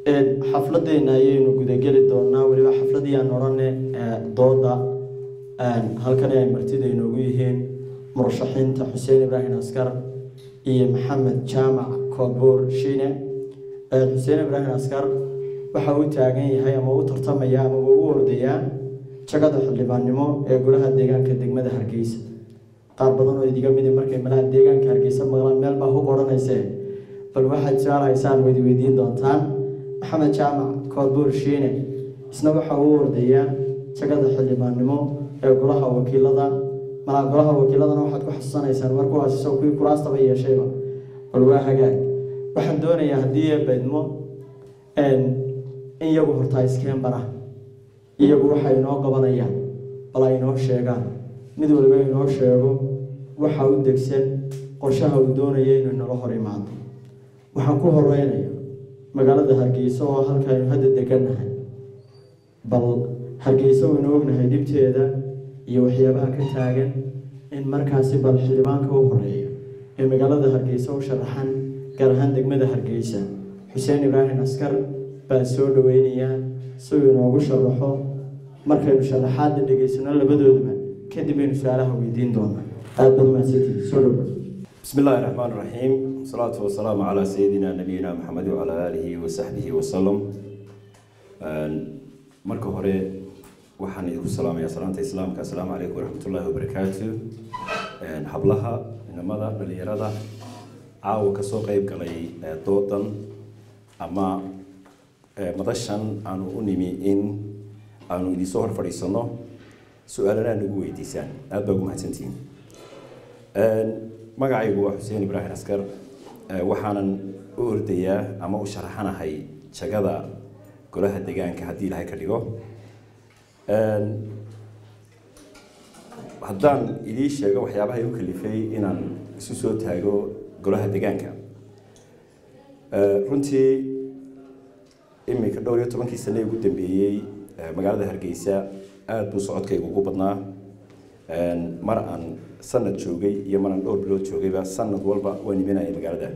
xafladeena ayaynu gudageli doonaa weliba xafladii aan odhane dooda halkan ay martida inoogu yihiin murashaxiinta xuseen ibraahim askar iyo maxamed jaamac koobuur shiine xuseen ibraahim askar waxa uu taagan yahay ama u tartamaya ama uu u ordayaa jagada xildhibaannimo ee golaha deegaanka degmada hargeysa qaar badan oo idiga midi markay malaha deegaanka hargeysa maqlaan meel baa hub odhanaysee bal waxaad su-aal haysaan wadi weydiin doontaan maxamed jaamac koodbuur shiine isna waxa uu ordayaa jagada xildhibaannimo ee golaha wakiilada malaa golaha wakiiladana waxaad ku xasuusanaysaan markuwaas isagoo kuwii kuraastaba yeeshayba bal waa hagaag waxaan doonayaa haddii eebaydmo in iyagu hortaa iskeen bara iyagu waxay inoo qabanayaan bal ay inoo sheegaan mid waliba inoo sheego waxa u degsan qorshaha uu doonaya inuu inala hor imaado waxaan ku horeynaya magaalada hargeysa oo halkaaynu hadda degannahay bal hargeysa waynu ognahay dhibteeda iyo waxyaabaha ka taagan in markaasi bal xildhibaanka u horeeya ee magaalada hargeysa u sharaxan gaar ahaan degmada hargeysa xuseen ibraahim askar baan soo dhaweynayaa si uu inoogu sharaxo markaynu sharaxaadda dhegeysano labadooduba kadib aynu su-aalaha weydiin doonaa aada baad mahadsantihi soo dhawo بسم الله الرحمن الرحيم والصلاة والسلام على سيدنا نبينا محمد وعلى آله وصحبه وسلم marka hore waxaan idinku salaamayaa salaanta islaamka assalaamu calaykum waraxmatullaahi wabarakaatu hablaha inamada dhalinyarada caawa kasoo qeyb galay doodan ama madashan aanu u nimi in aanu idinsoo hor fadhiisano su-aalana nagu weydiisaan aada baa ugu mahadsantihiin magacaygu waa xuseen ibraahim askar waxaanan u ordayaa ama u sharaxanahay jagada golaha deegaanka haddii ilaahay ka dhigo haddaan idii sheego waxyaabaha igu kalifay inaan isu soo taago golaha deegaanka runtii iminka dhowr iyo tobankii sane ugu dambeeyey magaalada hargeysa aada buu socodkaygu ugu badnaa mar aan sanad joogay iyo mar aan dhowr bilood joogayba sanad walba waan imanaya magaalada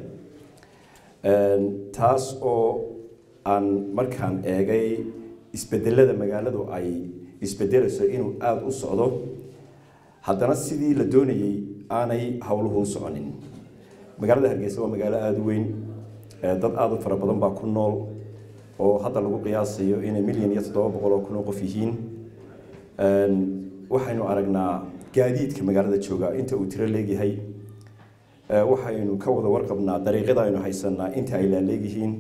taas oo aan markaan eegay isbedelada magaaladu ay isbedelayso inuu aada u socdo haddana sidii la doonayey aanay howluhu u soconin magaalada hargeysa waa magaalo aada u weyn dad aada u fara badan baa ku nool oo hadda lagu qiyaasayo inay milyan iyo toddoba boqol oo kun oo qof yihiin waxaynu aragnaa gaadiidka magaalada jooga inta uu tiro leegyahay waxaynu ka wada warqabnaa dariiqyada aynu haysanaa inta ay laaleegyihiin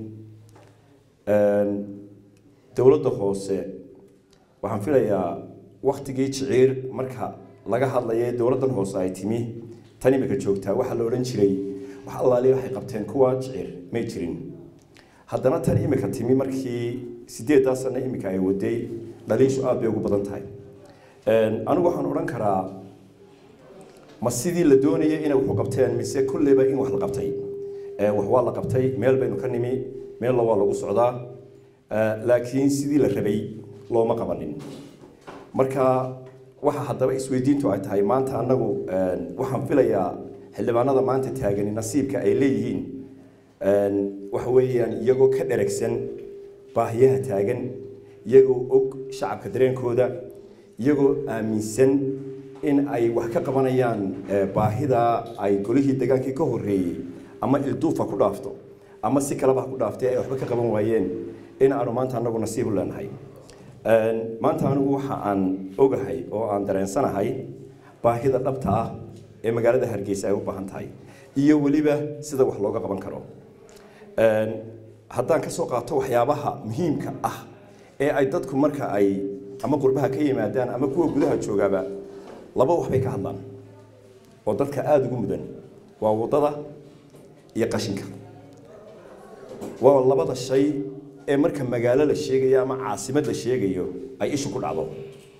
dowladda hoose waxaan filayaa waktigii jiciir marka laga hadlaya dowladdan hoose ay timi tan imika joogtaa waxaa la odhan jiray wax allaali waxay qabteen kuwa jiciir may jirin haddana tan imika timi markii sideeddaa sano imika ay waday dhaliishu aada bay ugu badan tahay anigu waxaan odhan karaa ma sidii la doonayay inay waxu qabteen mise kulleyba in wax la qabtay wax waa la qabtay meel baynu ka nimi meella waa lagu socdaa laakiin sidii la rabay looma qabanin marka waxa haddaba isweydiintu ay tahay maanta annagu waxaan filayaa xildhibaanada maanta taagani nasiibka ay leeyihiin waxa weeyaan iyagoo ka dheragsan baahiyaha taagan iyagoo og shacabka dareenkooda iyagoo aaminsan in ay wax ka qabanayaan baahida ay golihii degaankii ka horreeyey ama ilduufa ku dhaafto ama si kaleba ha ku dhaaftay ay waxba ka qaban waayeen in aanu maanta anagu nasiib u leenahay maanta anigu waxa aan ogahay oo aan dareensanahay baahida dhabta ah ee magaalada hargeysa ay u baahan tahay iyo weliba sida wax looga qaban karo haddaan ka soo qaato waxyaabaha muhiimka ah ee ay dadku marka ay ama qurbaha ka yimaadaan ama kuwa gudaha joogaaba laba wax bay ka hadlaan oo dadka aada ugu mudan waa waddada iyo qashinka waa labada shay ee marka magaalo la sheegayo ama caasimad la sheegayo ay ishu ku dhacdo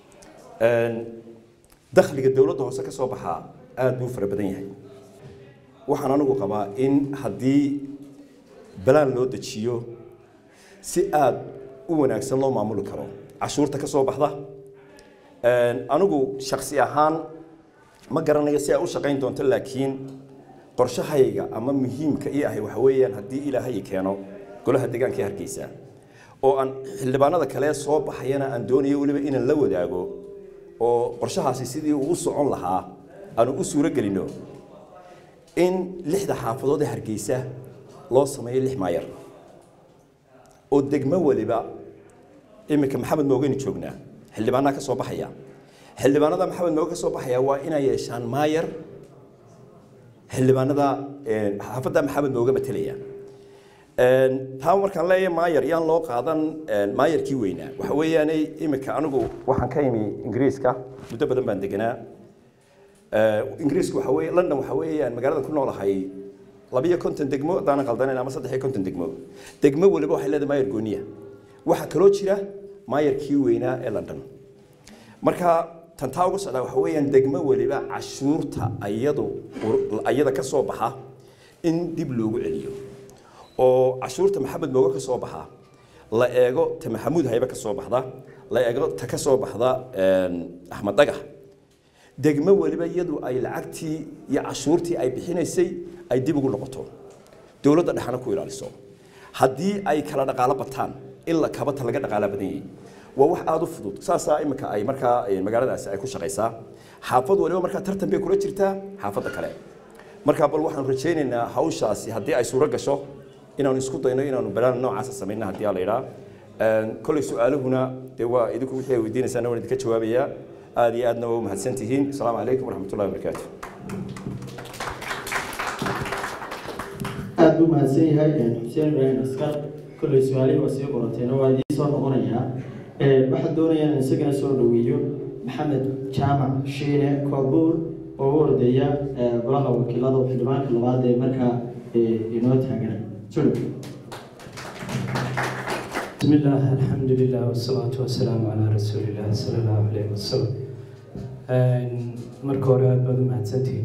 dakhliga dowladda hoose ka soo baxaa aada buu fara badan yahay waxaan anigu qabaa in haddii balaan loo dejiyo si aada u wanaagsan loo maamuli karo cashuurta ka soo baxda anigu shaksi ahaan ma garanayo si ay u shaqayn doonto laakiin qorshahayga ama muhiimka ii ahay waxa weeyaan haddii ilaahay keeno golaha deegaanka ee hargeysa oo aan xildhibaanada kale soo baxayana aan doonayo weliba inaan la wadaago oo qorshahaasi sidii uu u socon lahaa aanu u suuro gelino in lixda xaafadood ee hargeysa loo sameeyo lix maayar oo degmo waliba iminka maxamed moogeynu joognaa xildhibaanaha ka soo baxaya xildhibaanada maxamed mooge ka soo baxaya waa inay yeeshaan maayar xildhibaanada xaafadda maxamed mooge matelaya taa markaan leeyahay maayar yaan loo qaadan maayarkii weynaa waxa weeyaan iminka anigu waxaan ka imi ingiriiska muddo badan baan deganaa ingiriisku waxa weeye london waxa weeyaan magaalada ku noolahay labiyo konton degmo haddaanan qaldanayn ama saddex iyo konton degmo degmo waliba waxay leedahay maayar gooniya waxaa kaloo jira maayarkii weynaa ee london marka tantaa uga socdaa waxa weeyaan degmo waliba cashuurta ayadu ayada ka soo baxa in dib loogu celiyo oo cashuurta maxamed mooge ka soo baxa la eego ta maxamuud haybe ka soo baxda la eego ta ka soo baxda axmed dagax degmo waliba iyadu ay lacagtii iyo cashuurtii ay bixinaysay ay dib ugu noqoto dowladda dhexana ku ilaaliso haddii ay kala dhaqaalo bataan in la kabata laga dhaqaala badan yahay waa wax aada u fudud saasaa iminka ay markaa magaaladaasi ay ku shaqaysaa xaafad waliba markaa tartan bay kula jirtaa xaafadda kale markaa bal waxaan rajaynaynaa hawshaasi haddii ay suuro gasho inaanu isku dayno inaanu balaan noocaasa samayna haddii aa la idhaa kolley su-aaluhuna dee waa idinku wixii ay weydiinaysaan waan idinka jawaabayaa aada iyo aadna waa u mahadsan tihiin asalaamu calaykum waraxmat ullahi wabarakaatu aada buu mahadsan yahay xuseen ibraahim askar kolley su-aalihii waa sii qorateena waa idiin soo noqonayaa waxaan doonayaa in isagana soo dhaweeyo maxamed jaamac shiine koobuur oo u ordeeya golaha wakiilada xildhibaanka labaad ee markaa inoo taagana soo dhaweeyo بسم الله الحمد لله والصلاة والسلام على رسول الله صلى الله عليه وسلم marka hore aad baad u mahadsantihiin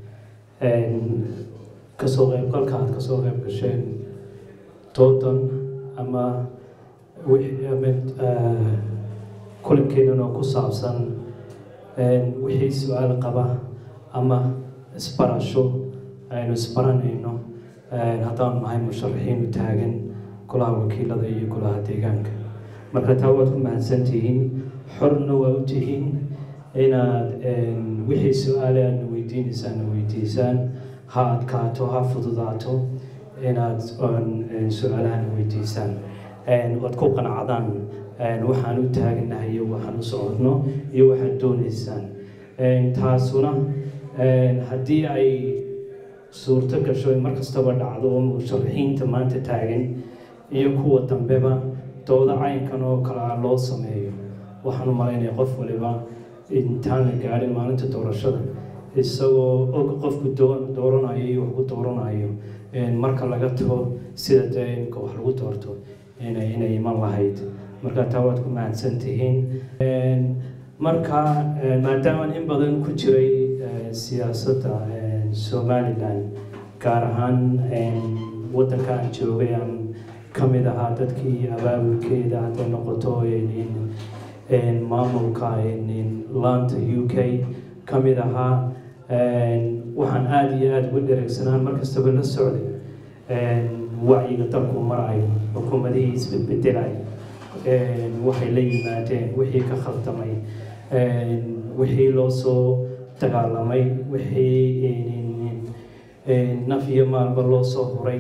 kasoo qaybgalka aad kasoo qayb gasheen doodan ama kulankeenan oo ku saabsan wixii su-aal qaba ama isbarasho aynu isbaranayno haddaanu nahay musharaxiinu taagan golaha wakiilada iyo golaha deegaanka marka taa waad ku mahadsantihiin xorna waa u tihiin inaad wixii su-aale aadna weydiinaysaana weydiisaan ha adkaato ha fududaato inaad su-aalahana weydiisaan waad ku qanacdaan waxaan u taaganahay iyo waxaan u socodno iyo waxaad doonaysaan taasuna haddii ay suurto gasho mar kastaba dhacdo oo musharaxiinta maanta taagan iyo kuwa dambeba dooda caynkan oo kale ah loo sameeyo waxaan u malaynaya qof waliba intaan la gaadhin maalinta doorashada isagoo og qofku dooranayo iyo waxku dooranayo marka laga tago sida dee imka wax lagu doorto inay inay iman lahayd marka taa waad ku mahadsan tihiin marka maadaamaan in badan ku jiray siyaasadda somalilan gaar ahaan waddanka aan joogay aan ka mid ahaa dadkii abaabulkeeda hadday noqoto maamulka laanta u k ka mid ahaa waxaan aada iyo aada uga dhereegsanaan markastaba la socday wacyiga dalku marayo xukuumadihii isbedbedelay waxay la yimaadeen wixii ka khaldamay wixii loo soo dagaalamay wixii naf iyo maalba loo soo huray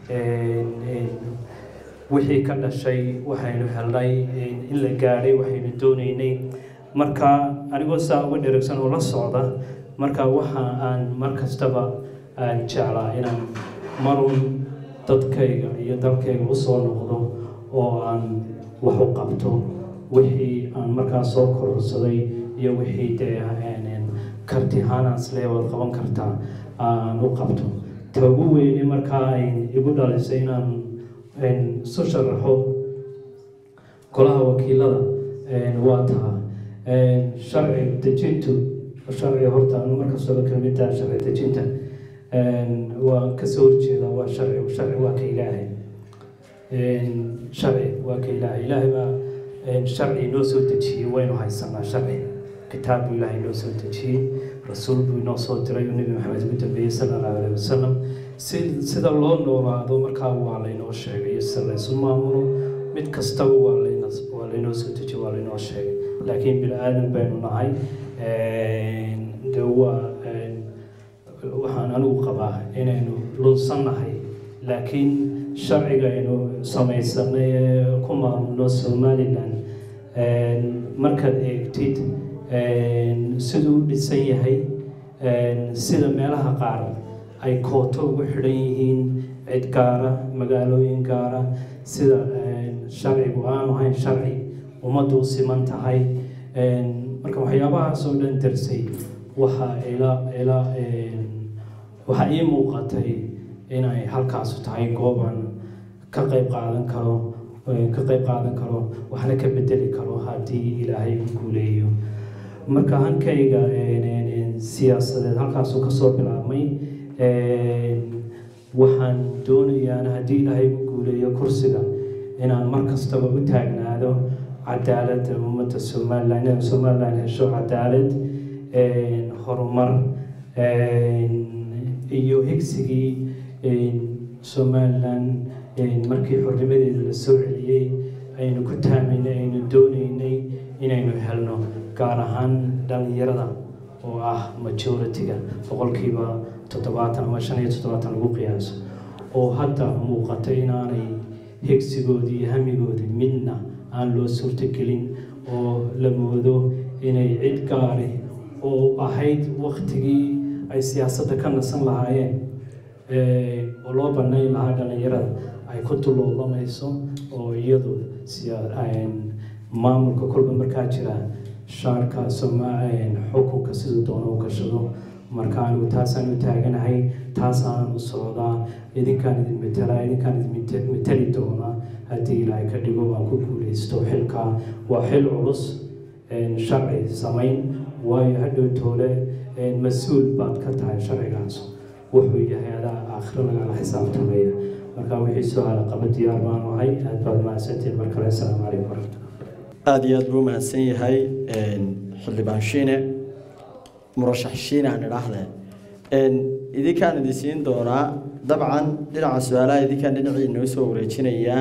wixii ka dhashay waxaynu helnay in la gaadhay waxaynu doonaynay marka anigoo saa uga dheregsan oo la socda marka waxa aan mar kastaba aan jeclaa inaan marun dadkayga iyo dalkayga usoo noqdo oo aan wax u qabto wixii aan markaa soo kororsaday iyo wixii dee kartihaanaas leewaad qaban kartaa aan u qabto ta ugu weyne markaa ay igu dhalisay inaan isu sharaxo golaha wakiilada waa taha sharci dejintu sharci horta anu markastaba kamida sharci dejinta waa kasoo horjeeda waa sharci sharci waa ka ilaahay sharci waa ka ilaahay ilaahay baa sharci noo soo dejiyey waynu haysanaa sharci kitaab buu ilaahay noo soo dejiyey rasuul buu inoo soo diray uu nebi maxamed ugu dambeeyey sala allahu alayhi wasalam si sida loo noolaado markaa waa laynoo sheegay sida laysu maamulo mid kastaba waa layna waa laynoo soo dejiye waa laynoo sheegay laakiin bini aadan baynu nahay de waa waxaan anigu qabaa inaynu lunsannahay laakiin sharciga aynu samaysanay ee ku maamulno somalilan markaad eegtid siduu u dhisan yahay sida meelaha qaar ay kooto ugu xidhan yihiin cid gaara magaalooyin gaara sida sharcigu aanu ahayn sharci ummaddu u siman tahay marka waxyaabahaas oo dhan darsay waxaa ila ila waxaa ii muuqatay inay halkaasu tahay gooban ka qayb qaadan karo ka qayb qaadan karo waxna ka bedeli karo haddii ilaahay u guuleeyo marka hankayga siyaasadeed halkaasuu kasoo bilaabmay waxaan doonayaana haddii ilaahay u guuleeyo kursiga inaan mar kastaba u taagnaado cadaaladda ummadda somalilan inay somalilan hesho cadaalad horumar iyo higsigii somalilan markii xornimadeeda la soo celiyey aynu ku taamaynay aynu doonaynay inaynu helno gaar ahaan dhallinyarada oo ah majority-ga boqolkiiba toddobaatan ama shan iyo toddobaatan lagu qiyaaso oo hadda muuqata inaanay hegsigoodii iyo hamigoodii midna aan loo suurtogelin oo la moodo inay cid gaari oo ahayd waktigii ay siyaasadda ka nasan lahaayeen oo loo banayn lahaa dhallinyarada ay ku dulloolamayso oo iyadu maamulka kolba markaa jira shaarka xukunka siduu doono u gashado marka anigu taasaan u taaganahay taasaan u socdaa idinkaan idin metelaa idinkaan idin meteli doonaa haddii ilaahay ka dhigo aan ku guuleysto xilka waa xil culus sharci samayn waayo hadhow toole mas-uul baad ka tahay sharcigaas wuxuu yahay adaa aakhiro lagala xisaabtamaya marka wixii su-aala qaba diyaar baanu ahay aad baad mahadsantiin mar kale asalaamu calaykum waraxmatullah aada iyo aada buu mahadsan yahay xildhibaan shiine murashax shiine aan idhaahde idinkaan idin siin doonaa dabcan dhinaca su-aalaha idinkaan dhinacii inoo soo wareejinayaa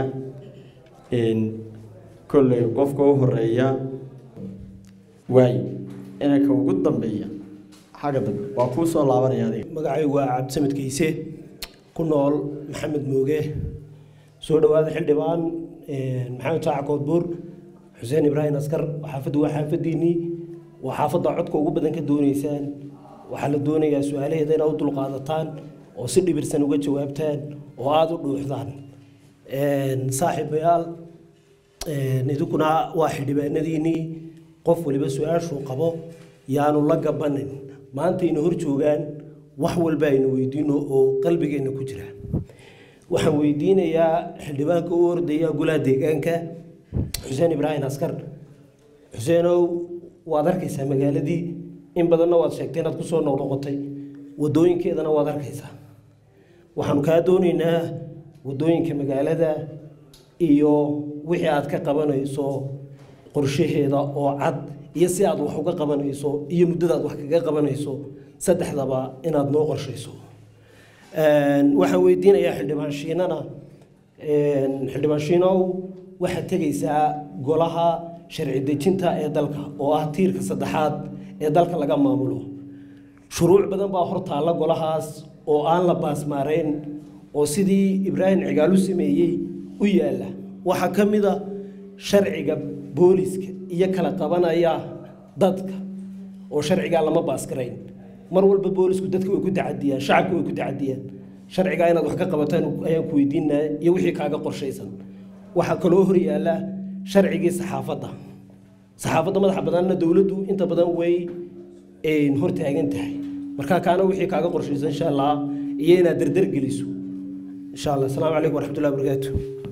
kolley qofka u horeeya waay inanka ugu dambeeya xagga dambe waa kuu soo laabanaya adiga magacaygu waa cabdisamed kayse ku nool maxamed mooge soo dhowaada xildhibaan maxamed shaaca koodbuur xuseen ibraahim askar xaafaddu waa xaafadiinii waa xaafadda codka ugu badan ka dooneysaan waxaa la doonayaa su-aalaheeda inaad u dulqaadataan oo si dhibirsan uga jawaabtaan oo aada u dhuuxdaan saaxiibayaal idinkuna waa xildhibaanadiinii qof waliba su-aashuu qabo yaanu la gabanin maanta ina hor joogaan wax walba aynu weydiino oo qalbigeenna ku jira waxaan weydiinayaa xildhibaanka u ordaya golaha deegaanka xuseen ibraahim askar xuseenow waad arkaysaa magaaladii in badanna waad sheegtay inaad kusoo noqnoqotay wadooyinkeedana waad arkaysaa waxaanu kaa doonaynaa wadooyinka magaalada iyo wixii aad ka qabanayso qorshaheeda oo cad iyo si aad wax uga qabanayso iyo muddadaad wax kaga qabanayso saddexdaba inaad noo qorshayso waxaan weydiinayaa xildhibaan shiinana xildhibaan shiinow waxaad tegaysaa golaha sharci dejinta ee dalka oo ah tiirka saddexaad ee dalka laga maamulo shuruuc badan baa hor taalla golahaas oo aan la baasmaarayn oo sidii ibraahim cigaalu sameeyey u yaalla waxaa ka mid a sharciga booliska iyo kala qabanaya dadka oo sharcigaa lama baaskarayn mar walba boolisku dadka way ku tacadiyaan shacabka way ku tacadiyaan sharcigaa inaad wax ka qabataan ayaan ku weydiinaya iyo wixii kaaga qorshaysan waxaa kaloo hor yaalla sharcigii saxaafadda saxaafadda madaxa badanna dowladdu inta badan way hor taagan tahay marka kaana wixii kaaga qorshaysan insha allah iyo inaad dardar geliso insha allah asalaamu calaykum waraxmatullahi wabarakaatu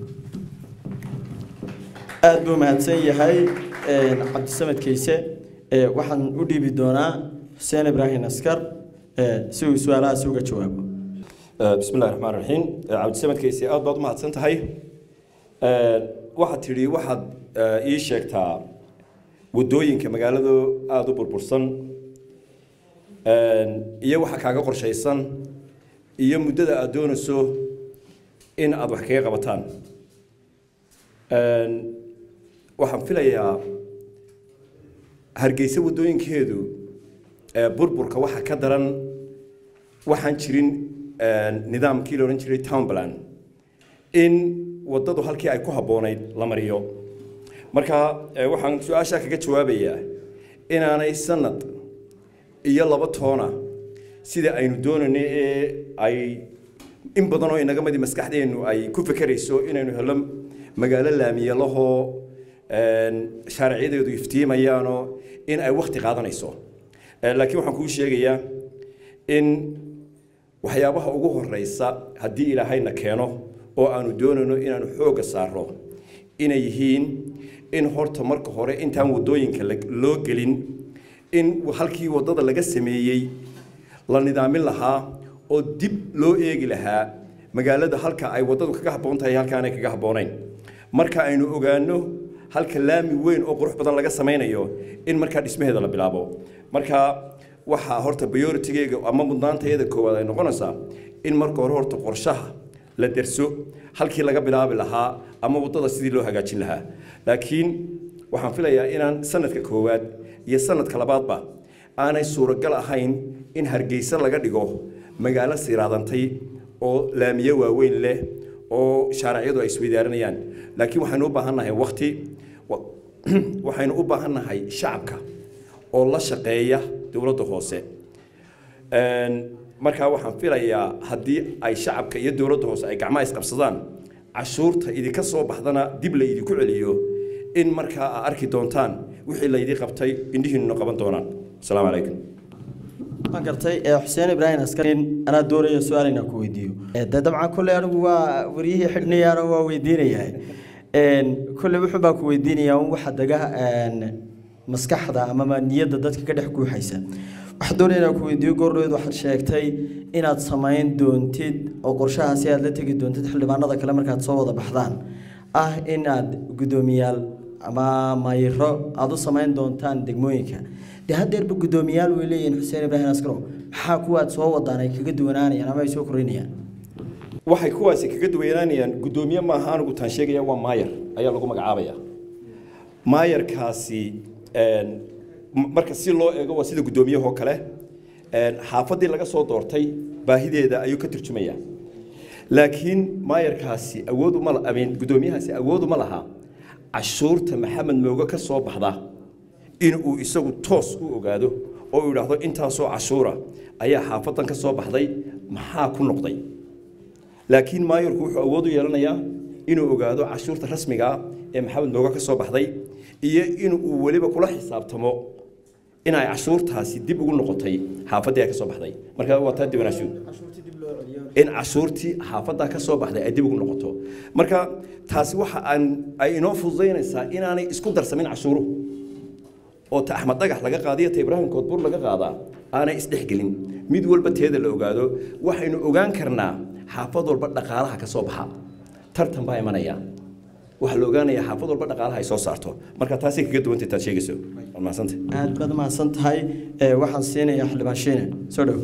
aada buu mahadsan yahay cabdisamed kayse waxaan u dhiibi doonaa xuseen ibraahim askar si uu su-aalahaasi uga jawaabo bismi illahi raxmaan raxiim cabdisamadkaysi aad baad u mahadsan tahay waxaad tidhi waxaad ii sheegtaa waddooyinka magaalada aada u burbursan iyo waxa kaaga qorshaysan iyo muddada aada doonayso in aada wax kaga qabataan waxaan filayaa hargeysa waddooyinkeedu burburka waxa ka daran waxaan jirin nidaamkii la odhan jiray town plan in waddadu halkii ay ku habboonayd la mariyo marka waxaan su-aashaa kaga jawaabayaa inaanay sanad iyo laba toona sida aynu doonayno ee ay in badan oo inaga midi maskaxdeennu ay ku fekerayso inaynu helo magaalo laamiye lahoo shaariciyadeedu iftiimayaanoo in ay wakti qaadanayso laakiin waxaan kuu sheegayaa in waxyaabaha ugu horeysa haddii ilaahayna keeno oo aanu doonayno inaanu xoogga saarno inay yihiin in horta marka hore intaan waddooyinka loo gelin in halkii waddada laga sameeyey la nidaamin lahaa oo dib loo eegi lahaa magaalada halka ay waddadu kaga habboon tahay halkaanay kaga habboonayn marka aynu ogaano halka laami weyn oo qurux badan laga samaynayo in markaa dhismaheeda la bilaabo marka waxaa horta prioritigeyga ama mudnaantayada koowaad ay noqonaysaa in marka hore horta qorshaha la derso halkii laga bilaabi lahaa ama waddada sidii loo hagaajin lahaa laakiin waxaan filayaa inaan sanadka koowaad iyo sanadka labaadba aanay suuragal ahayn in hargeysa laga dhigo magaalo siraadantay oo laamiye waaweyn leh oo shaaracyadu ay isweydaaranayaan laakiin waxaynu u baahan nahay wakti waxaynu u baahan nahay shacabka oo la shaqeeya dowladda hoose markaa waxaan filayaa haddii ay shacabka iyo dowladda hoose ay gacmaha isqabsadaan cashuurta idinka soo baxdana dib la idinku celiyo in markaa aa arki doontaan wixii laydii qabtay indhihiinuna qaban doonaan asalaamu calaykum ma gartay xuseen ibraahim askarin anaa doonaya su-aal inaan ku weydiiyo de dabcan kolley anigu waa waryihii xidhnayaana waa weydiinayaa kolley wuxuu baan ku weydiinayaa un waxa dega maskaxda amama niyadda dadka ka dhex guuxaysa waxaan doonaya inaan ku weydiiyo goordhoweed waxaad sheegtay inaad samayn doontid oo qorshahaasi aad la tegi doontid xildhibaanada kale markaad soo wada baxdaan ah inaad guddoomiyaal ama mayro aada u samayn doontaan degmooyinka dee haddeerba guddoomiyaal way leeyihiin xuseen ibraahim askaro maxaa kuwaad soo wadaan ay kaga duwanaanayaan ama ay soo kordhinayaan waxay kuwaasi kaga duwanaanayaan guddoomiye maaha anigu taan sheegaya waa maayar ayaa lagu magacaabaya maayarkaasi marka si loo eego waa sida guddoomiyahoo kale xaafaddii laga soo doortay baahideeda ayuu ka turjumaya laakiin maayarkaasi awood uma amin guddoomiyahaasi awood uma laha cashuurta maxamed mooge ka soo baxda in uu isagu toos u ogaado oo uu yidhaahdo intaasoo cashuura ayaa xaafaddan ka soo baxday maxaa ku noqday laakiin maayarku wuxuu awood u yeelanayaa inuu ogaado cashuurta rasmiga ah ee maxamed mooge ka soo baxday iyo in uu weliba kula xisaabtamo in ay cashuurtaasi dib ugu noqotay xaafaddii ay ka soo baxday marka waa taa diwanaanshu in cashuurtii xaafaddaa ka soo baxday ay dib ugu noqoto marka taasi waxa aan ay inoo fududaynaysaa inaanay isku darsamin cashuuruhu oo ta axmed dhagax laga qaadiyo ta ibraahim koodbuur laga qaadaa aanay isdhexgelin mid walba teeda la ogaado waxaynu ogaan karnaa xaafad walba dhaqaalaha ka soo baxa tartan baa imanaya waxaa la ogaanayaa xaafad walba dhaqaalaha ay soo saarto marka taasay kaga duwantay taad sheegayso waad mahadsantay aad baad mahadsan tahay waxaan siinayaa xildhibaan shiine soo dhow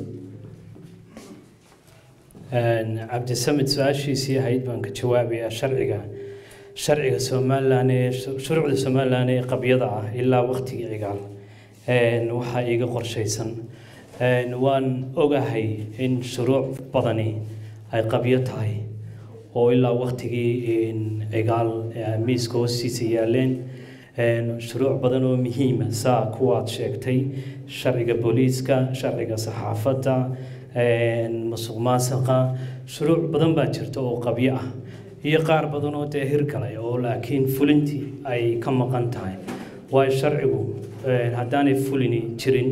cabdisamed su-aashiisii ahayd baan ka jawaabayaa sharciga sharciga somalilan ee shuruucda somalilan ee qabyada ah ilaa waqtigii cigaal waxaa iiga qorshaysan waan ogahay in shuruuc badani ay qabyo tahay oo ilaa waqtigii cigaal miiska hoostiisa yaaleen shuruuc badan oo muhiima saa kuwaad sheegtay sharciga booliiska sharciga saxaafadda musuq maasuqa shuruuc badan baa jirta oo qabyo ah iyo qaar badan oo dee hirgalay oo laakiin fulintii ay ka maqan tahay waayo sharcigu haddaanay fulini jirin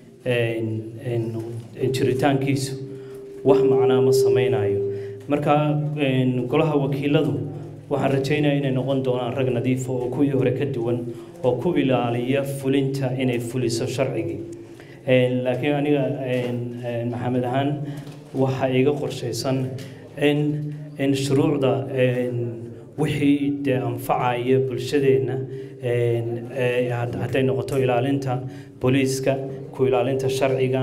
jiritaankiisu wax macnaa ma samaynayo marka golaha wakiiladu waxaan rajaynayaa inay noqon doonaan rag nadiifa oo kuwii hore ka duwan oo ku ilaaliya fulinta inay fuliso sharcigii laakiin aniga maxamed ahaan waxaa iiga qorshaysan in in shuruucda wixii dee anfacaya bulshadeenna hadday noqoto ilaalinta booliiska ku ilaalinta sharciga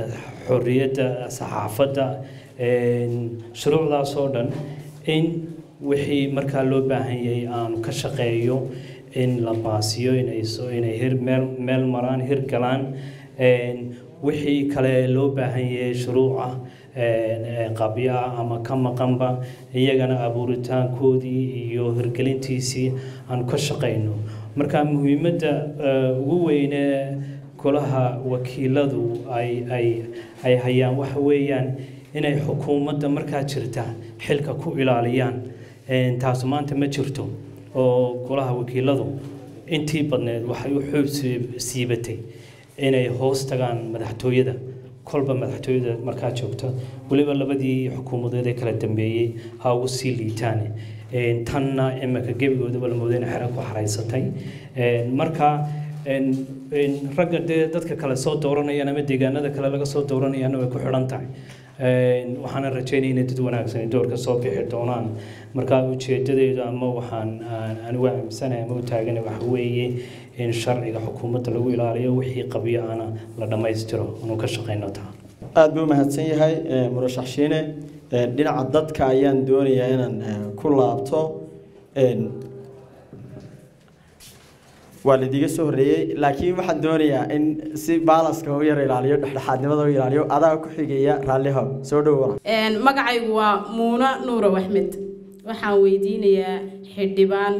xorriyadda saxaafadda shuruucdaas oo dhan in wixii markaa loo baahan yahay aanu ka shaqeeyo in la baasiyo inay soo inay hir meel meel maraan hir galaan wixii kale loo baahan yahay shuruuca qabya ama ka maqanba iyagana abuuritaankoodii iyo hirgelintiisii aanu ka shaqayno marka muhiimadda ugu weyne golaha wakiiladu ay ay ay hayaan waxa weeyaan inay xukuumadda markaa jirta xilka ku ilaaliyaan taasu maanta ma jirto oo golaha wakiiladu intii badneed waxay u xoog siibatay inay hoos tagaan madaxtooyada kolba madaxtooyada markaa joogta weliba labadii xukuumadeed ee kala dambeeyey ha ugu sii liitaan tanna imika gebigoodaba la mooday inay xero ku xaraysatay marka ragga dee dadka kale soo dooranayaan ama deegaanada kale laga soo dooranayana way ku xidhan tahay waxaana rajeynaya inay dad wanaagsan doorka soo bixi doonaan marka ujeedadeedu ama waxaan anigu aaminsanahay ama u taagana waxa weeye in sharciga xukuumadda lagu ilaaliyo wixii qabyo ana la dhammaystiro anu ka shaqayno taa aada buu mahadsan yahay murashax shiine dhinaca dadka ayaan doonayaa inaan ku laabto waa laidiga soo horreeyey laakiin waxaan doonayaa in si baalaska u yar ilaaliyo dhexdhexaadnimada u ilaaliyo adaa ku xigaya raallihow soo dhowo magacaygu waa muuna nuurow axmed waxaan weydiinayaa xildhibaan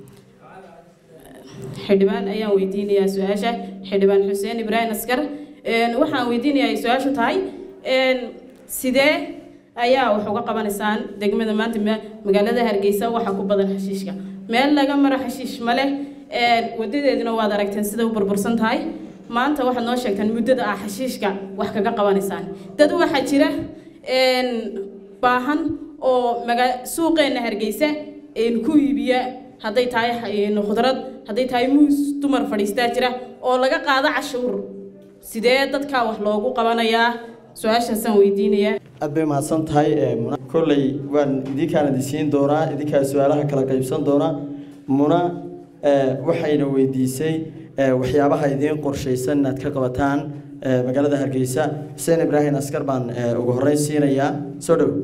xildhibaan ayaan weydiinayaa su-aasha xildhibaan xuseen ibraahim askar waxaan weydiinayaa su-aashu tahay sidee ayaa wax uga qabanaysaan degmada maanta magaalada hargeysa waxaa ku badan xashiishka meel laga maro xashiish ma leh wadadeeduna waad aragteen sida u burbursan tahay maanta waxaad noo sheegtaan muddada ah xashiishka wax kaga qabanaysaan dad waxaa jira baahan oo maga suuqeenna hargeysa ku iibiya hadday tahay khudrad hadday tahay muus dumar fadhiistaa jira oo laga qaado cashuur sidee dadkaa wax loogu qabanayaa su-aashaasaan weydiinayaa aad bay mahadsan tahay kolley waan idinkaan idinsiin doonaa idinkaa su-aalaha kala qaybsan doonaa muna waxayna weydiisay waxyaabaha idiin qorshaysan inaad ka qabataan magaalada hargeysa xuseen ibraahim askar baan ugu horreyn siinayaa soo dhow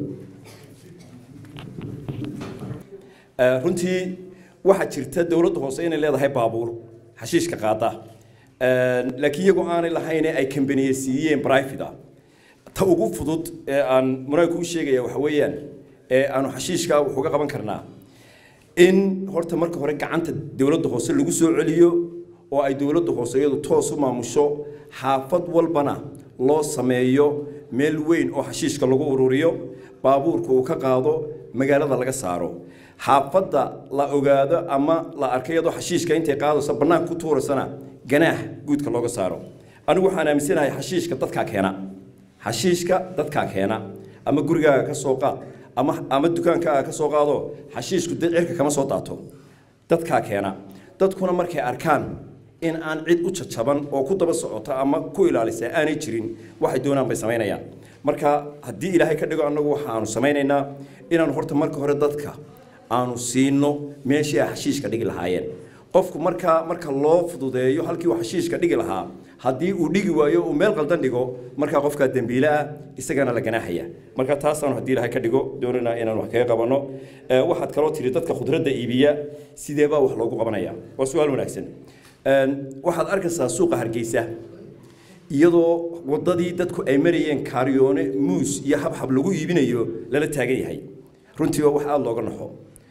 runtii waxaa jirta dowladda hoose inay leedahay baabuur xashiishka qaada laakiin iyagoo aanay lahayn ay kambaniye siiyeen private ah ta ugu fudud ee aan munaag kuu sheegaya waxa weeyaan ee aanu xashiishka wax uga qaban karnaa in horta marka hore gacanta dowladda hoose lagu soo celiyo oo ay dowladda hoose iyadu toos u maamusho xaafad walbana loo sameeyo meel weyn oo xashiishka lagu ururiyo baabuurka uu ka qaado magaalada laga saaro xaafadda la ogaado ama la arkay iyadoo xashiishka intay qaadayso bannaanka ku tuuraysana ganaax guudka looga saaro anigu waxaan aaminsanahay xashiishka dadkaa keena xashiishka dadkaa keena ama gurigaaga ka soo qaad ama ama dukaankaaga ka soo qaado xashiishku dee cirka kama soo daato dadkaa keena dadkuna markay arkaan in aan cid u jajaban oo ku daba socota ama ku ilaalisa aanay jirin waxay doonaan bay samaynayaan marka haddii ilaahay ka dhigo annagu waxaanu samaynaynaa inaanu horta marka hore dadka aanu siino meeshii ay xashiishka dhigi lahaayeen qofku markaa marka loo fududeeyo halkii uu xashiishka dhigi lahaa haddii uu dhigi waayo uu meel qaldan dhigo markaa qofkaa dembiile ah isagana la ganaaxaya marka taasaanu haddii ilahay ka dhigo doonanaa inaan wax kaga qabanno waxaad kaloo tiri dadka khudradda iibiya sidee baa wax loogu qabanaya waa su-aal wanaagsan waxaad arkaysaa suuqa hargeysa iyadoo waddadii dadku ay marayeen kaaryoone muus iyo habxab lagu iibinayo lala taagan yahay runtii waa wax aada looga naxo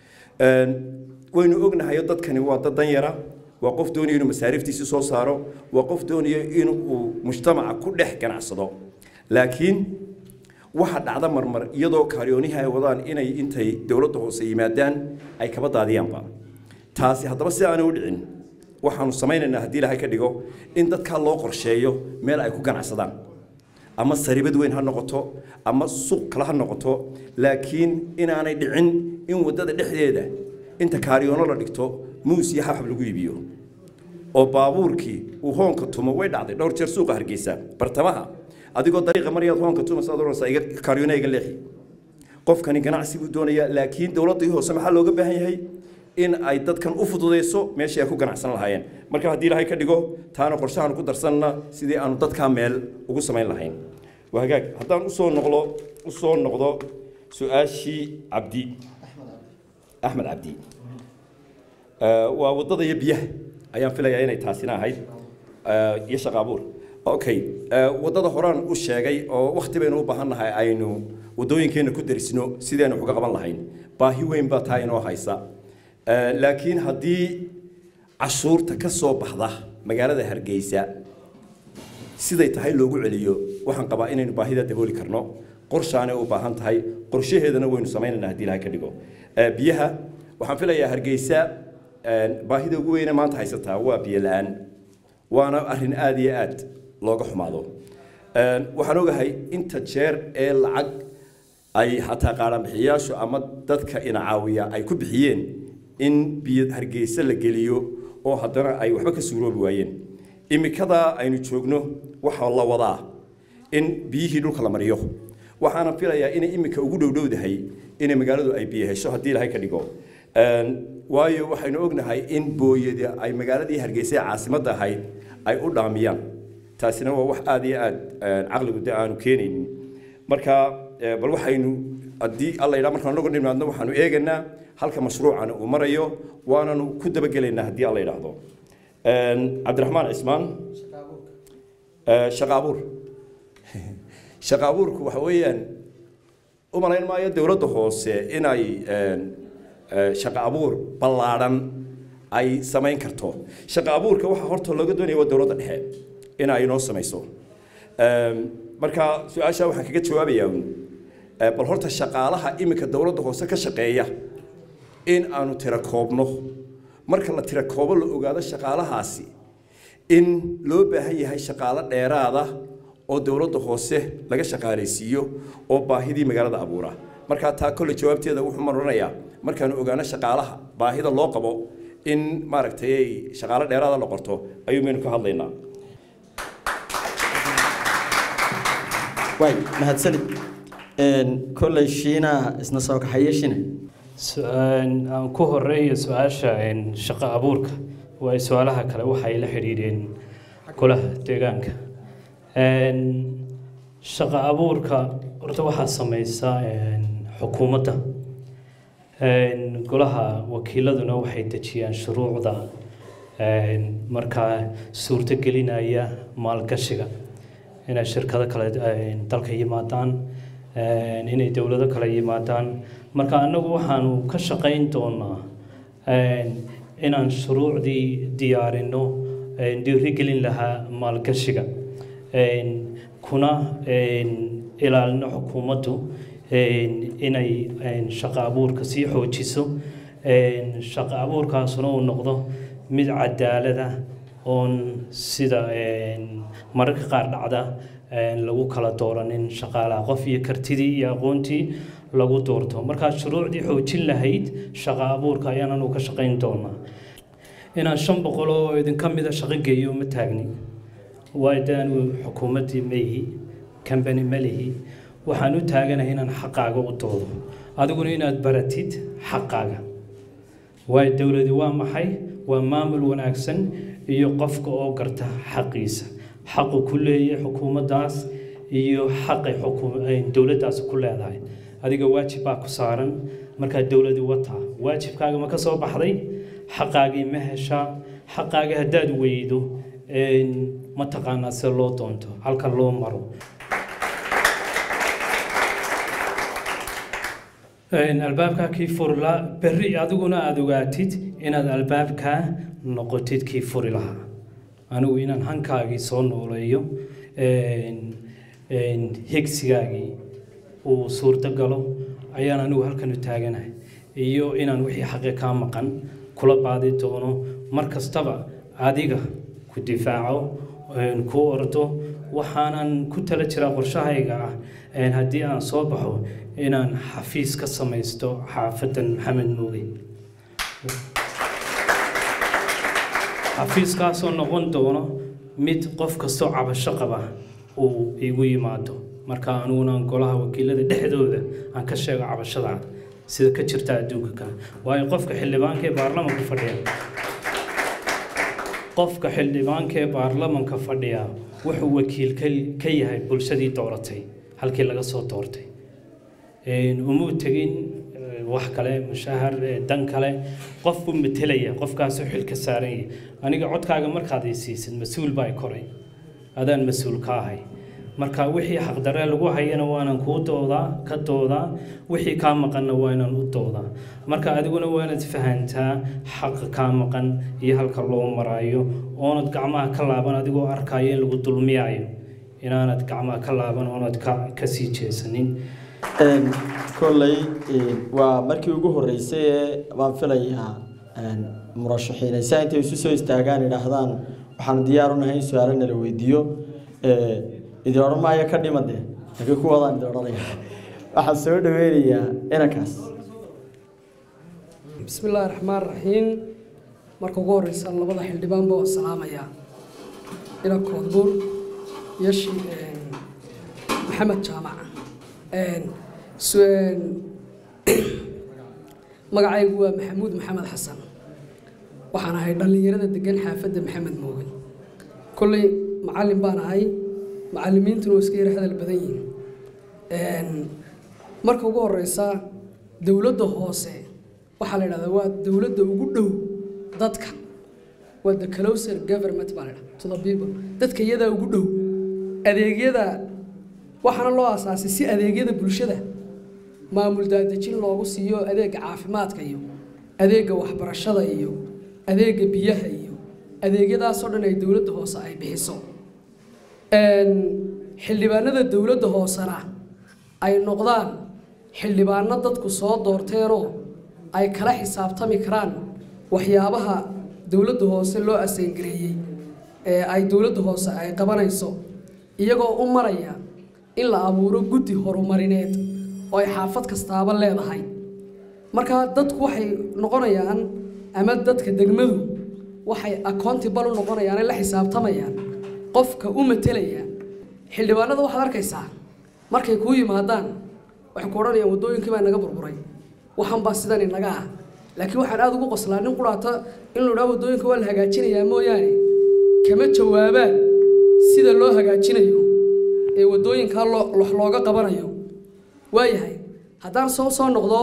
waynu ognahayo dadkani waa dad danyara waa qof doonaya inuu masaariiftiisi soo saaro waa qof doonaya inuu mujtamaca ku dhex ganacsado laakiin waxa dhacda marmar iyadoo kaaryoonihi ay wadaan inay intay dowladda hoose yimaadaan ay kaba daadiyaanba taasi haddaba si aanay u dhicin waxaanu samaynaynaa haddii ilaahay ka dhigo in dadkaa loo qorsheeyo meel ay ku ganacsadaan ama saribad weyn ha noqoto ama suuq kale ha noqoto laakiin inaanay dhicin in waddada dhexdeeda inta kaariyoono la dhigto muus iyo xabxab lagu iibiyo oo baabuurkii uu hoonka tumo way dhacday dhowr jeer suuqa hargeysa bartamaha adigoo dariiqa maryaad hoonka tumaysa ad oranaysaa iga kaaryoona iga leexi qofkani ganacsi buu doonayaa laakiin dowladdii hoose maxaa looga baahan yahay in ay dadkan u fududeyso meeshii ay ku ganacsan lahaayeen marka haddii ilaahay ka dhigo taana qorshahan ku darsanna sidii aanu dadkaa meel ugu samayn lahayn waa hagaag haddaan usoo noqdo usoo noqdo su-aashii cabdi axmed cabdi Eh, waa waddada iyo biyaha ayaan filayaa inay taasina ahayd eh, iyo shaqo abuur okay eh, waddada horaan u sheegay oo wakti baynu u baahan nahay aynu waddooyinkeena ku darisno sidaynu wax uga qaban lahayn baahi weyn baa taa inoo haysa Eh, laakiin haddii cashuurta ka soo baxda magaalada hargeysa siday tahay loogu celiyo waxaan qabaa inaynu baahida dabooli karno qorshaanay u baahan tahay qorshaheedana waynu samaynaynaa haddii ilahay ka dhigo Eh, biyaha waxaan filayaa hargeysa eh, baahida ugu weyne maanta haysataa waa biyo la-aan waana arrin aad iyo aad looga xumaado Eh, waxaan ogahay inta jeer ee lacag ay xataa qaadhanbixiyayaashu ama dadka ina caawiya ay ku bixiyeen in biyo hargeysa la geliyo oo haddana ay waxba ka suuroobi waayeen imikadaa aynu joogno waxaa la wadaa in biyihii dhulka la mariyo waxaana filayaa inay imika ugu dhowdhowdahay inay magaaladu ay biyo hesho haddii ilahay ka dhigo Een, waayo waxaynu ognahay in booyada ay magaaladii hargeysa ee caasimadda ahayd ay u dhaamiyaan taasina waa wax aad iyo aad een, caqligu de aanu keenaynin marka eh, bal waxaynu haddii alla yidhaa markaan nagu dhimaadno waxaanu eegaynaa halka mashruucan uu marayo waananu ku dabagelaynaa haddii alla yidhaahdo Een, cabdiraxmaan cismaan Eh, shaqo abuur shaqo abuurku waxa weeyaan u malayn maayo dowladda hoose inay een, eh, shaqo abuur ballaadhan ay samayn karto shaqo abuurka waxa horta looga doonaya waa dowladda dhexe in ay inoo samayso Een, marka su-aasha waxaan kaga jawaabayaa uun eh, bal horta shaqaalaha iminka dowladda hoose ka shaqeeya in aanu tira koobno marka la tira koobo la ogaado shaqaalahaasi in loo baahan yahay shaqaalo dheeraada oo dowladda hoose laga shaqaalaysiiyo oo baahidii magaalada abuura markaa taa kolle jawaabteeda wuxuu maranayaa markaanu ogaano shaqaalaha baahida loo qabo in maaragtay ay shaqaalo dheeraada la qorto ayuu maynu ka hadlaynaa waay mahadsanid Een, kolley shiinaha isna soo kaxaye shine su-aan aan ku horeeyo su-aasha een, shaqo abuurka waa su-aalaha kale waxay la xidhiidheen golaha deegaanka Een, shaqo abuurka horta waxaa sameysa een, xukuumadda Een, golaha wakiiladuna waxay dejiyaan shuruucda een, markaa suurtogelinaya maalgashiga inay shirkado kale een, dalka yimaadaan een, inay dowlado kale yimaadaan marka annagu waxaanu ka shaqayn doonaa een, inaan shuruucdii diyaarino een, dhiirigelin lahaa maalgashiga een, kuna een, ilaalino xukuumaddu een, inay een, shaqo abuurka sii xoojiso een, shaqo abuurkaasuna uu noqdo mid cadaalada oon sida een, mararka qaar dhacda een, lagu kala dooranin shaqaalaha qof iyo kartidii iyo aqoontii lagu doorto markaa shuruucdii xoojin lahayd shaqo abuurka ayaan anu ka shaqayn doonaa inaan shan boqol oo idinka mida shaqo geeyo ma taagni waayo de anu xukuumaddii maihi kambani malihi waxaan u taaganahay inaan xaqaaga u doodo adiguna inaad baratid xaqaaga waayo dowladi waa maxay waa maamul wanaagsan iyo qofka oo garta xaqiisa xaqu ku leeyahay xukuumaddaas iyo xaqay xukuum- ay dowladdaasi ku leedahay adiga waajib baa ku saaran markaa dowladi wataa waajibkaaga ma ka soo baxday xaqaagii ma heshaa xaqaagii haddaad weydo een, ma taqaanaa sida loo doonto halka loo maro Een, albaabkaa kii furla berri adiguna aada ogaatid inaad albaabkaa noqotid kii furi lahaa anigu inaan hankaagii soo nooleeyo een, een, higsigaagii uu suurto galo ayaan anigu halkan u taaganahay iyo inaan wixii xaqi kaa maqan kula baadi doono mar kastaba adiga ku difaaco een, ku ordo waxaanan ku tala jiraa qorshahayga ah een, haddii aan soo baxo inaan xafiis ka samaysto xaafadan maxamed muuge xafiiskaasoo noqon doono mid qof kastoo cabasho qaba uu igu yimaado marka aniguna golaha wakiilada dhexdooda aan ka sheego cabashada sida ka jirta adduunka kale waayo qofka xildhibaanka ee baarlamanka fadhiya qofka xildhibaanka ee baarlamanka fadhiya wuxuu wakiil ka- ka yahay bulshadii dooratay halkii laga soo doortay Een, uma tegin eh, wax kale mushahar eh, dan kale qof buu metelaya qofkaasoo xilka saaran yahay aniga codkaaga markaad i siisid mas-uul baa i koray adaan mas-uul ka ahay marka wixii xaqdarre lagu hayana waanan kuu doodaa ka doodaa wixii kaa maqanna waa inaan u doodaa marka adiguna waa inaad fahantaa xaqa kaa maqan iyo halka loo maraayo oonad gacmaha ka laaban adigoo arkaayo in lagu dulmiyayo inaanad gacmaha ka laaban oonad ka kasii jeesanin Een, kolley een, waa markii ugu horreysay ee baan filayaa een, murashaxiinaysa intay isu soo istaagaan idhaahdaan waxaan diyaar u nahay in su-aalo nala weydiiyo Ee, idin odhan maayo ka dhimade laakiin kuwadaan idin odhanaya waxaan soo dhaweynayaa inankaas بسم الله الرحمن الرحيم marka ugu horeysa labada xildhibaan baa salaamaya ila koodbuur yashi maxamed jaamac magacaygu waa maxamuud maxamed xasan waxaan ahay dhallinyarada degan xaafadda maxamed mooge kolley macallin baan ahay macallimiintuna waa iska yar hadal badan yihiin marka ugu horeysa dowladda hoose waxaa la yidhahdaa waa dowladda ugu dhow dadka waa the closer government baa la yidhahdaa to the people dadka iyadaa ugu dhow adeegyada waxaana loo asaasay si adeegyada bulshada maamul daadejin loogu siiyo adeega caafimaadka iyo adeega waxbarashada iyo adeega biyaha iyo adeegyadaasoo dhan ay dowladda hoose ay bixiso xildhibaanada dowladda hoosena ay noqdaan xildhibaano dadku soo doorteenoo ay kala xisaabtami karaan waxyaabaha dowladda hoose loo asayngareeyey ee ay dowladda hoose ay qabanayso iyagoo u maraya in la abuuro guddi horumarineed oo ay xaafad kastaaba leedahay marka dadku waxay noqonayaan ama dadka degmadu waxay accountable u noqonayaan ay la xisaabtamayaan qofka u matelaya xildhibaanada waxaad arkaysaa markay kuu yimaadaan waxay ku odhanayaan waddooyinkii baa naga burburay waxan baa sidan inaga ah laakiin waxaan aada ugu qoslaa nin quraata in la dhaha waddooyinka waa la hagaajinayaa mooyaane kama jawaabaan sida loo hagaajinayo ee waddooyinkaa loo wax looga qabanayo waayahay haddaan soo soo noqdo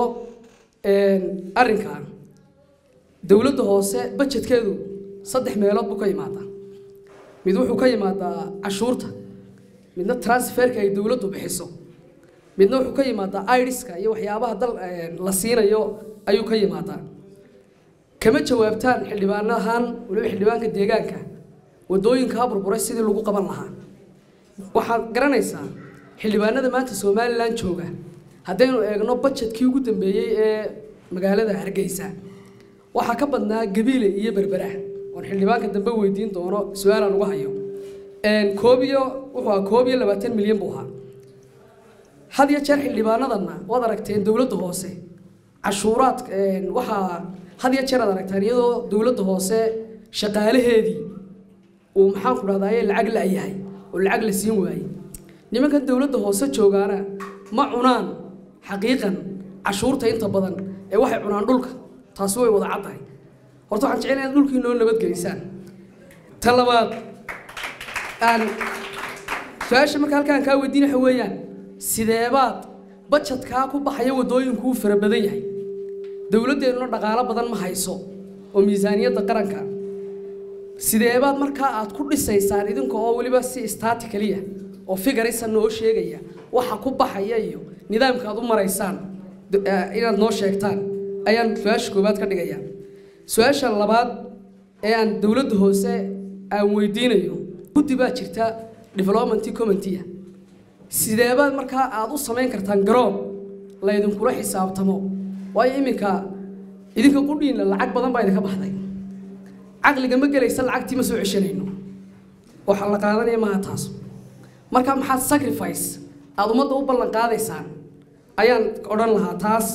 arrinkan dowladda hoose bajetkeedu saddex meelood buu ka yimaadaa mid wuxuu ka yimaadaa cashuurta midna transferka ay dowladdu bixiso midna wuxuu ka yimaadaa iriska iyo waxyaabaha dal la siinayo ayuu ka yimaadaa kama jawaabtaan xildhibaan ahaan waliba xildhibaanka deegaanka waddooyinkaa burburay sidii lagu qaban lahaa waxaad garanaysaa xildhibaanada maanta somalilan jooga haddaynu eegno bajetkii ugu dambeeyey ee magaalada hargeysa waxaa ka badnaa gabiile iyo berbera oon xildhibaanka dambe weydiin doono su-aalaan uga hayo koob iyo wuxuu ahaa koob iyo labaatan milyan buu ahaa had iyo jeer xildhibaanadanna waad aragteen dowladda hoose cashuuraad waxaa had iyo jeer aad aragtaan iyadoo dowladda hoose shaqaalaheedii uu maxaanku dhahdaye lacag la-yahay oo lacag la siin waayey nimankan dowladda hoose joogaana ma cunaan xaqiiqan cashuurta inta badan ee waxay cunaan dhulka taasi way wada caddahay horta waxaan jecel inaad dhulkii noo nabadgelisaan ta labaad aan su-aasha marka halkaan kaa weydiin waxa weeyaan sideebaad bajadkaa ku baxaya waddooyinkuu fara badan yahay dowladdeennuna dhaqaalo badan ma hayso oo miisaaniyadda qaranka sideebaad markaa aad ku dhisaysaan idinka oo weliba si istaati keliya oo figarisa noo sheegaya waxa ku baxaya iyo nidaamka aad u maraysaan inaad noo sheegtaan ayaan su-aasha koowaad ka dhigaya su-aasha labaad ee aan dowladda hoose aan weydiinayo guddi baa jirta development committee sideebaad markaa aad u samayn kartaan garoon laydinkula xisaabtamo waayo iminka idinka qudhiinna lacag badan baa idinka baxday caqliga ma gelaysa lacagtii ma soo ceshanayno waxa la qaadanaya maaha taas marka maxaad sacrifice aada ummadda u ballan qaadaysaan ayaan odhan lahaa taas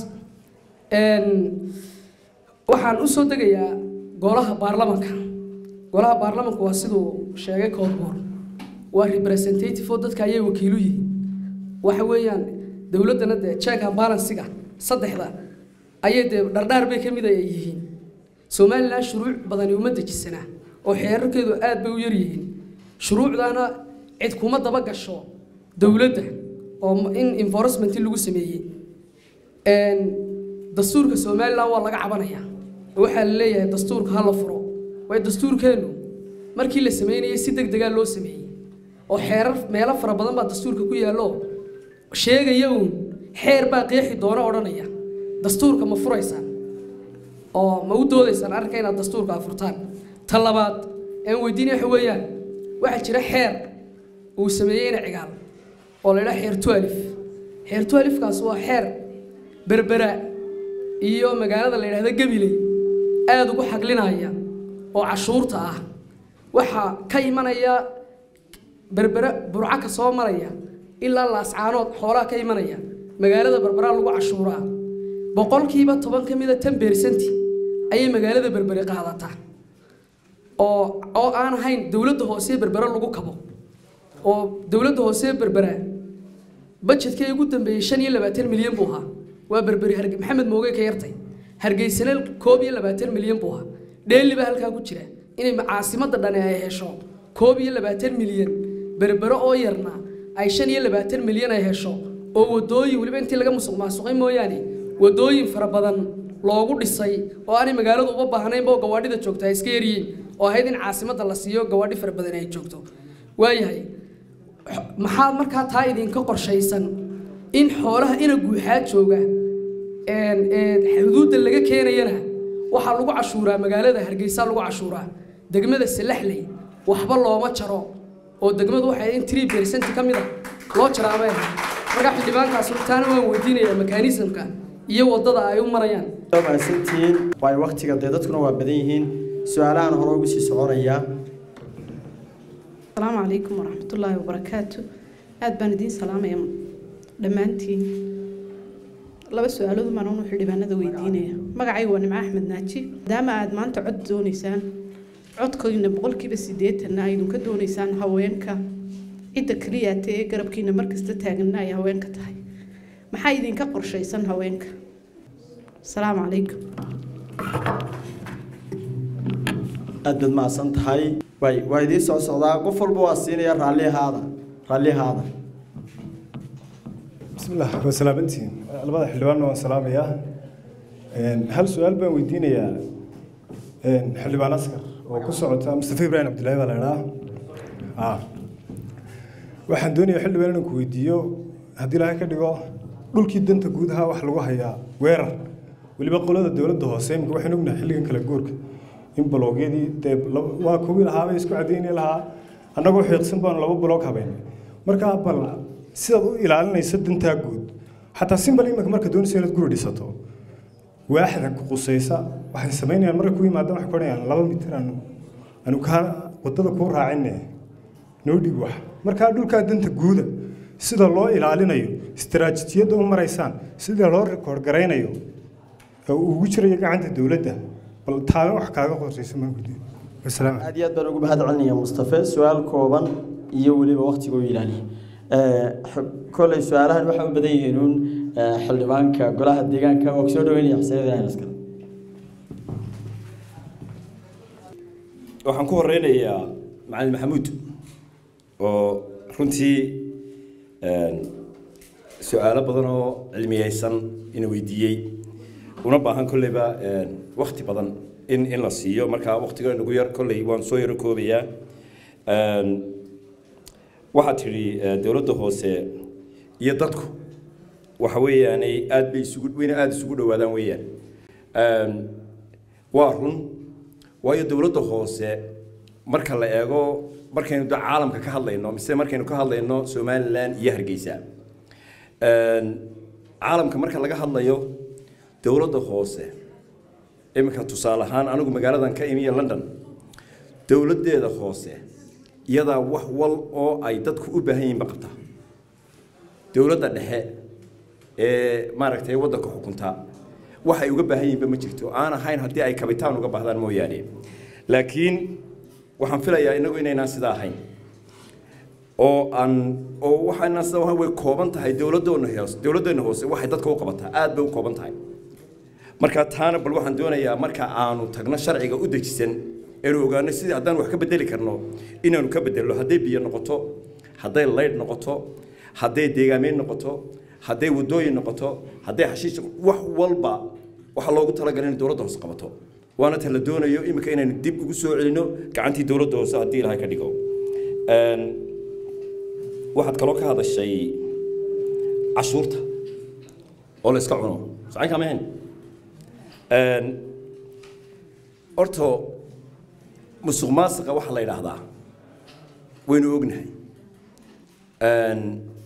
waxaan u soo degayaa golaha baarlamanka golaha baarlamanka waa siduu sheegay koodboor waa representative oo dadka ayay wakiilu yihiin waxa weeyaan dowladdana dee check and balansiga saddexda ayay dee dhardhaar bay ka mid ay yihiin somalilan shuruuc badani uma dejisanaa oo xeerarkeedu aad bay u yar yihiin shuruucdaana cid kuma daba gasho dowladda oo in enforcement lagu sameeyey dastuurka somalilan waa laga cabanayaa waxaa la leeyahay dastuurka ha la furo waayo dastuurkeennu markii la sameynayay si deg degaa loo sameeyey oo xeerar meelo fara badan baa dastuurka ku yaallo sheegaya uun xeer baa qeexi doona odhanaya dastuurka ma furaysaan oo ma u doodaysaan arrinka inaad dastuurka furtaan ta labaad aan weydiinaya waxa weeyaan waxaa jira xeer uu sameeyey ina cigaal oo la idhaha xeer tualif xeer tualifkaas waa xeer berbera iyo magaalada la yidhahdo gabiley aada ugu xaglinaya oo cashuurta ah waxaa ka imanaya berbera burca ka soo maraya ilaa laascaanood xoolaha ka imanaya magaalada berberaa lagu cashuuraa boqolkiiba toban ka mida tan beersanti ayay magaalada berbere qaadataa oo oo aan ahayn dowladda hoose berbere lagu kabo oo dowladda hoose berbera bajetkii ugu dambeeyey shan iyo labaatan milyan buu ahaa waa berberi harge maxamed mooge ka yartay hargeysana koob iyo labaatan milyan buu ahaa dheeli baa halkaa ku jira inay caasimadda dhani ay hesho koob iyo labaatan milyan berbere oo yarna ay shan iyo labaatan milyan ay hesho oo wadooyin weliba intii laga musuq maasuqay mooyaane wadooyin fara badan loogu dhisay oo aanay magaaladu uba baahnaynba oo gawaadhida joogta ay iska yaryihiin oo ahayd in caasimadda la siiyo gawaadhi fara badan ay joogto waayahay maxaa markaa taa idinka qorshaysan in xoolaha ina guuxaa jooga xuduudda laga keenayana waxaa lagu cashuuraa magaalada hargeysa lagu cashuuraa degmada salaxley waxba looma jaro oo degmadu waxay in three percent ka mid a loo jaraabeen markaa xildhibaankaas taana waan weydiinayaa mekanismka iyo wadada ay u marayaan waa mahadsantihiin waayo waktiga dee dadkuna waa badan yihiin su-aalahan hore ugu sii soconayaa asalaamu calaykum waraxmatullaahi wabarakaatu aada baan idiin salaamaya dhammaantiin laba su-aalood baan unu xildhibaanada weydiinaya magacayga waa nimco axmed naaji maadaama aada maanta cod doonaysaan codkoyna boqolkiiba siddeetanna aydun ka doonaysaan haweenka cidda keliyaata ee garabkiina markasta taaganna ay haweenka tahay maxaa idinka qorshaysan haweenka asalaamu calaykum aad baad mahadsan tahay waay waa idiin soo socdaa qof walba waa siinaya raallihaada raallihaada بسم الله وسلامتين labada xildhibaan waan salaamayaa hal su-aal baan weydiinayaa xildhibaan askar oo ku socota mustafa ibrahim cabdillaahi baa la idhaa waxaan doonayaa xildhibaan inaan ku weydiiyo haddii ilaahay ka dhigo dhulkii danta guud ahaa wax lagu hayaa weerar weliba qolada dowladda hoose imika waxaan ognahay xilligan kala goorka in baloogyadii dee waa kuwii lahaabay isku cadayni lahaa annagoo xiiqsan baanu laba baloog habaynay markaa bal sidaad u ilaalinayso dantaa guud xataa simbal iminka marka doonaysa inaad guri dhisato waaxda ku qusaysa waxay samaynayaan marka ku yimaadaan waxay kodhanayaan laba mitir aanu aanu kaa waddada kuu raacinne noo dhig wax markaa dhulkaa danta guuda sida loo ilaalinayo istaraatiijiyadda u maraysaan sida loo rikoord garaynayo oo ugu jirayo gacanta dowladda bal taana wax kaaga qorsaysa maa gudi wasalaam aad iyo aad baan ugu mahad celinaya mustafe su-aal kooban iyo weliba waktiga u ilaaliya koley su-aalahan waxay u badan yihiin uun xildhibaanka golaha deegaanka waa kusoo dhaweynaya xuseen ibrahim askar waxaan ku horeynayaa macalin maxamuud oo runtii su-aalo badan oo cilmiyeysan ina weydiiyey una baahan kolleyba wakti badan in in la siiyo markaa waktiga nagu yar kolley waan soo yaro koobayaa waxaad tidhi dowladda hoose iyo dadku waxa weeyaanay aad bay isugu wayna aada isugu dhowaadaan weeyaan waa run waayo dowladda hoose marka la eego markaynu da caalamka ka hadlayno mise markaynu ka hadlayno somalilan iyo hargeysa caalamka marka laga hadlayo dowladda hoose iminka tusaale ahaan anigu magaaladan ka imiya london dowladdeeda hoose iyadaa wax wal oo ay dadku u baahan yihiinba qabta dowladda dhexe ee maaragtay waddanka xukunta waxay uga baahan yihiinba ma jirto aan ahayn haddii ay kabitaan uga baahdaan mooyaane laakiin waxaan filayaa inagu inaynaan sidaa ahayn oo aan oo waxaana sidaa ahayn way kooban tahay dowladdoona hoose dowladdeena hoose waxay dadka u qabataa aad bay u kooban tahay marka taana bal waxaan doonayaa marka aanu tagno sharciga u dejisan aynu ogaano sidii haddaan wax ka bedeli karno inaanu ka bedelno hadday biyo noqoto hadday laydh noqoto hadday deegaameyn noqoto hadday waddooyin noqoto hadday xashiish wax walba waxaa loogu talagalay in dowladda hoose qabato waana ta la doonayo iminka inaynu dib ugu soo celino gacantii dowladda hoose haddii ilahay ka dhigo Een, waxaad kaloo ka hadashay cashuurta oo la iska cuno socon kama ahayn Een, horta musuq maasuqa waxaa la yidhaahdaa waynu ognahay Een,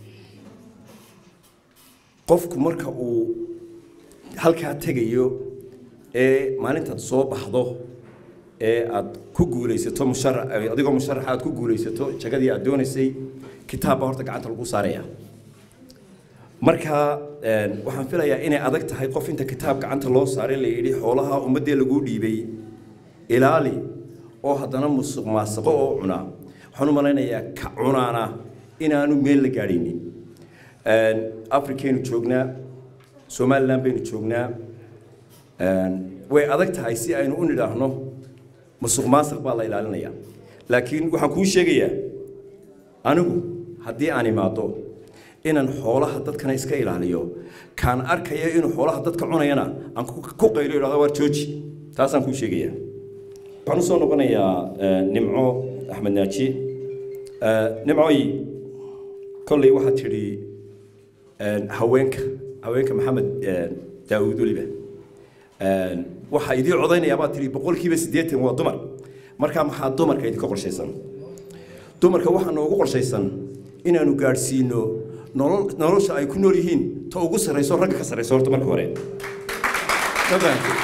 qofku marka uu halkaa tegayo ee maalintaad soo baxdo ee aad ku guulaysato musharax adigoo musharaxa aad ku guulaysato jagadii aad doonaysay kitaab baa horta gacanta lagu saaraya marka een, waxaan filayaa inay adag tahay qof inta kitaab gacanta loo saaray la yidhi xoolaha ummaddee laguu dhiibay ilaali oo haddana musuq maasuqo oo cuna waxaan u malaynayaa ka cunaana inaanu meel la gaadhaynin Een, afrikaynu joognaa somaliland baynu joognaa Een, way adag tahay si aynu u nidhaahno musuq maasuq baa la ilaalinaya laakiin waxaan kuu sheegayaa anigu haddii aan imaado inaan xoolaha dadkana iska ilaaliyo kaan arkaya inuu xoolaha dadka cunayana aan ku ku qaylo idhahdo waar jooji taasaan kuu sheegaya waxaan usoo noqonayaa eh, nimco axmed naaji Eh, nimcoy kolley waxaad tidhi eh, haweenka haweenka maxamed eh, daawuud weliba Eh, waxaa idii codaynayaa baad tidhi boqolkiiba siddeetan waa dumar markaa maxaa dumarka idinka qorshaysan dumarka waxaa noogu qorshaysan inaanu gaadhsiino nolol nolosha ay ku nool yihiin ta ugu sarrayso ragga ka sarrayso horta marka hore Ma fahamtay?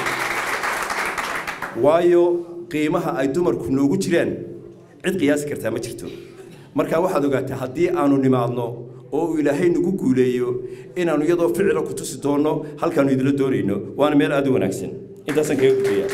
waayo qiimaha ay dumarku noogu jiraan cid qiyaasi kartaa ma jirto marka waxaad ogaataa haddii aanu nimaadno oo uu ilaahay nagu guuleeyo inaanu iyadoo ficila ku tusi doonno halkaanu idila doonayno waana meel aad u wanaagsan intaasaan kaga gudbaya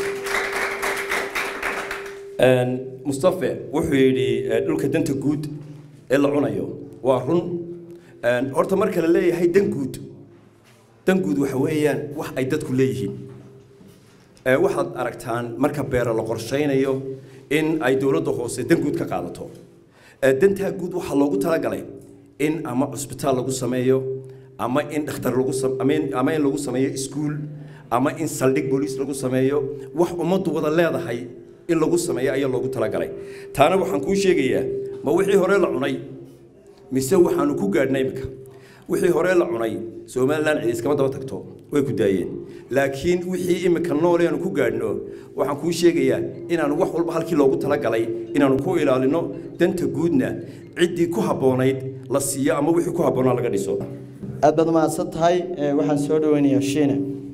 Een, mustafe wuxuu yidhi eh, dhulka danta guud ee la cunayo waa run Een, horta marka la leeyahay dan guud dan guud waxa weeyaan wax ay dadku leeyihiin Ee, waxaad aragtaan marka beero la qorshaynayo in ay dowladda hoose dan guud ka qaadato Ee, dantaa guud waxaa loogu talagalay in ama cusbitaal lagu sameeyo ama in dhakhtar lagu sam- ama in- ama in lagu sameeyo iskuul ama in saldhig booliis lagu sameeyo wax ummaddu wada leedahay in lagu sameeyo ayaa loogu talagalay taana waxaan kuu sheegayaa ma wixii hore la cunay mise waxaanu ku gaadhnay imika wixii hore la cunay somaliland cid iskama daba tagto way ku daayeen laakiin wixii imika nool aanu ku gaadhno waxaan kuu sheegayaa inaanu wax walba halkii loogu talagalay inaanu ku ilaalino danta guudna ciddii ku habboonayd la siiyo ama wixii ku habboonaa laga dhiso aad baad mahadsan tahay Ee, waxaan soo dhaweynayaa shiine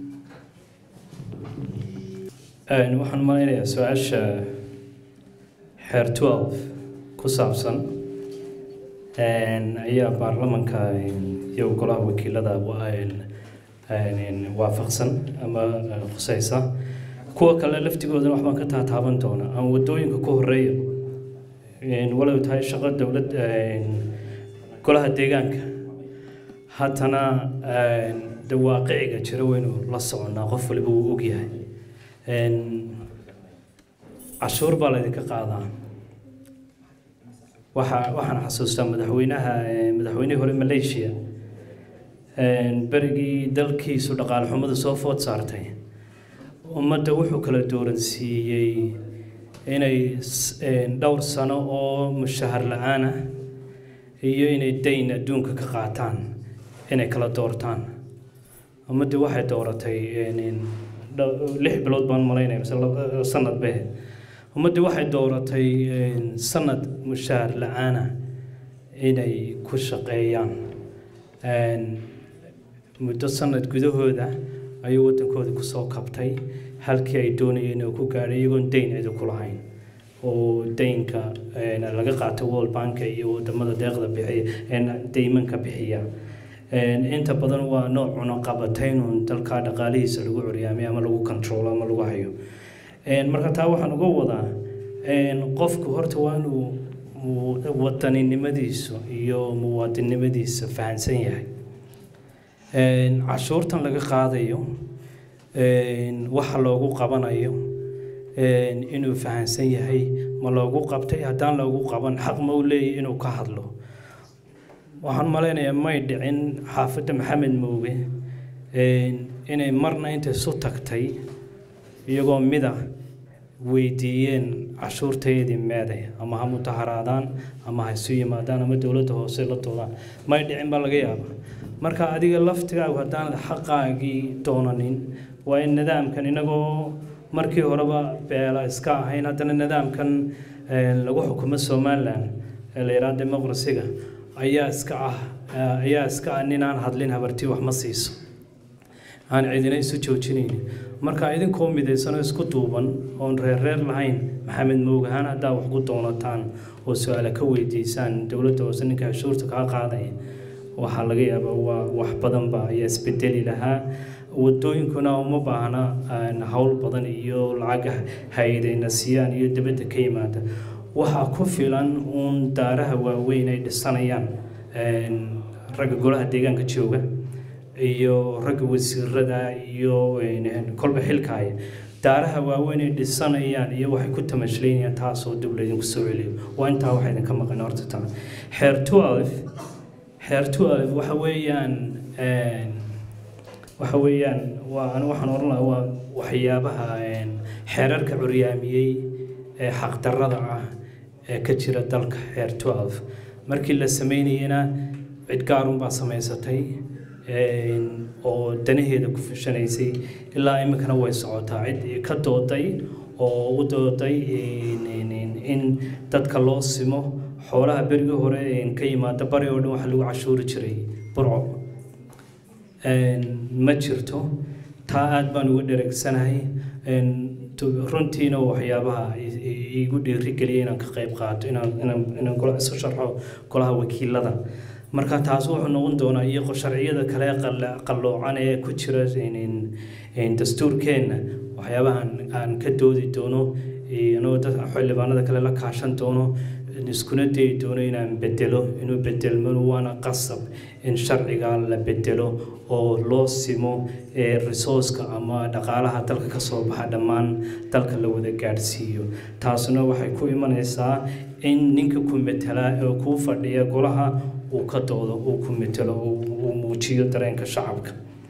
Een, waxaan malaynayaa su-aasha xeer 12 ku saabsan een, ayaa baarlamanka een, iyo golaha wakiilada wa- een, een, waafaqsan ama eh, khusaysa kuwa kale laftigoodana waxbaan ka taataaban doona ama wadooyinka ku horeeya Een, walow tahay shaqo dowlad een, golaha deegaanka haddana een, de waaqiciga jira waynu la soconaa qof waliba wuu ogyahay Een, cashuur baa laydinka qaadaa waxa waxaan xasuustaa madaxweynaha eh, madaxweynihii hore malaysia Een, berigii dalkiisu dhaqaale xumadu soo food saartay ummadda wuxuu kala dooransiiyey inay s- een, dhowr sano oo mushahar la-aan ah iyo inay dayn adduunka ka qaataan inay kala doortaan ummaddii waxay dooratay een, een, dhow- lix bilood baan malaynaya mise laba- sanad be ummaddii waxay dooratay een, sanad mushahar la-aana inay ku shaqeeyaan Een, muddo sanad gudahooda ayuu waddankooda kusoo kabtay halkii ay doonayeen inuu ku gaadhay iyagoon dayn cidi ku lahayn oo daynka een, laga qaato world bank iyo wadamada deeqda bixiya een, deymanka bixiya Een, inta badan waa nooc cunaqabataynun dalka dhaqaalihiisa lagu curyaamay ama lagu control ama lagu hayo Een, marka taa waxaan uga wadaa een, qofku horta waa inuu mu- wadaninimadiisu iyo muwaadinnimadiisa fahansan yahay Een, cashuurtan laga qaadayo een, waxa loogu qabanayo een, inuu fahansan yahay ma loogu qabtay haddaan loogu qaban xaq ma u leeyahy inuu ka hadlo waxaan malaynayaa may dhicin xaafadda maxamed mooge inay marna intay isu tagtay iyagoo mida weydiiyeen cashuurtayadii meeday ama ha mutaharaadaan ama ha isu yimaadaan ama dowladda hoose la doodaan may dhicin baa laga yaabaa marka adiga laftigaagu haddaanad xaqaagii doonanin waa in nidaamkan inagoo markii horeba beela iska ahayn haddana nidaamkan lagu xukumo somalilan ee la yidhaha demoqrasiga ayaa iska ah ayaa iska ah ninaan hadlin habartii wax ma siiso aan cidina isu joojinaynin marka idinkoo midaysanoo isku duuban oon reerreer lahayn maxamed moogahaan haddaa wax ku doonataan oo su-aale ka weydiisaan dowladda hoose ninka cashuurta kaa qaadaya waxaa laga yaabaa waa wax badanba ayaa isbedeli lahaa wadooyinkuna uma baahna howl badan iyo lacag hay-adayna siiyaan iyo dibadda ka yimaada waxaa ku filan uun daaraha waaweyn ay dhisanayaan ragga golaha deegaanka jooga iyo ragga wasiirada iyo kolba xilkaaya daaraha waaweyn ay dhisanayaan iyo waxay ku tamashlaynayaan taasoo dib laydinku soo celiyo waa intaa waxa idinka maqan horta taa xeer twelve xeer twelve waxa weeyaan waxa weeyaan waa anigu waxaan oran lahaa waa waxyaabaha xeerarka curyaamiyey ee xaqdarrada ah ee ka jira dalka xeer twelve markii la sameynayena cid gaarunbaa samaysatay oo danaheeda ku fushanaysay ilaa iminkana way socotaa cid ka dooday oo u dooday in dadka loo simo xoolaha berigii hore ka yimaada bari oo dhan waxa lagu cashuuri jiray burco ma jirto taa aada baan uga dhereegsanahay runtiina waxyaabaha igu dhiirigeliyay inaan ka qayb qaato inaan gola isu sharxo golaha wakiilada marka taas wuxuu noqon doonaa iyo sharciyada kale qalloocan ee ku jira dastuurkeenna waxyaabaha aan ka doodi doono inuu dad xildhibaanada kale la kaashan doono iskuna dayi doono inaan bedelo inuu bedelmo waana qasab in sharciga la bedelo oo loo simo resourceka ama dhaqaalaha dalka ka soo baxa dhammaan dalka la wada gaadhsiiyo taasuna waxay ku imanaysaa in ninka ku metela ee kuu fadhiya golaha uu ka doodo uu ku metelo uu muujiyo dareenka shacabka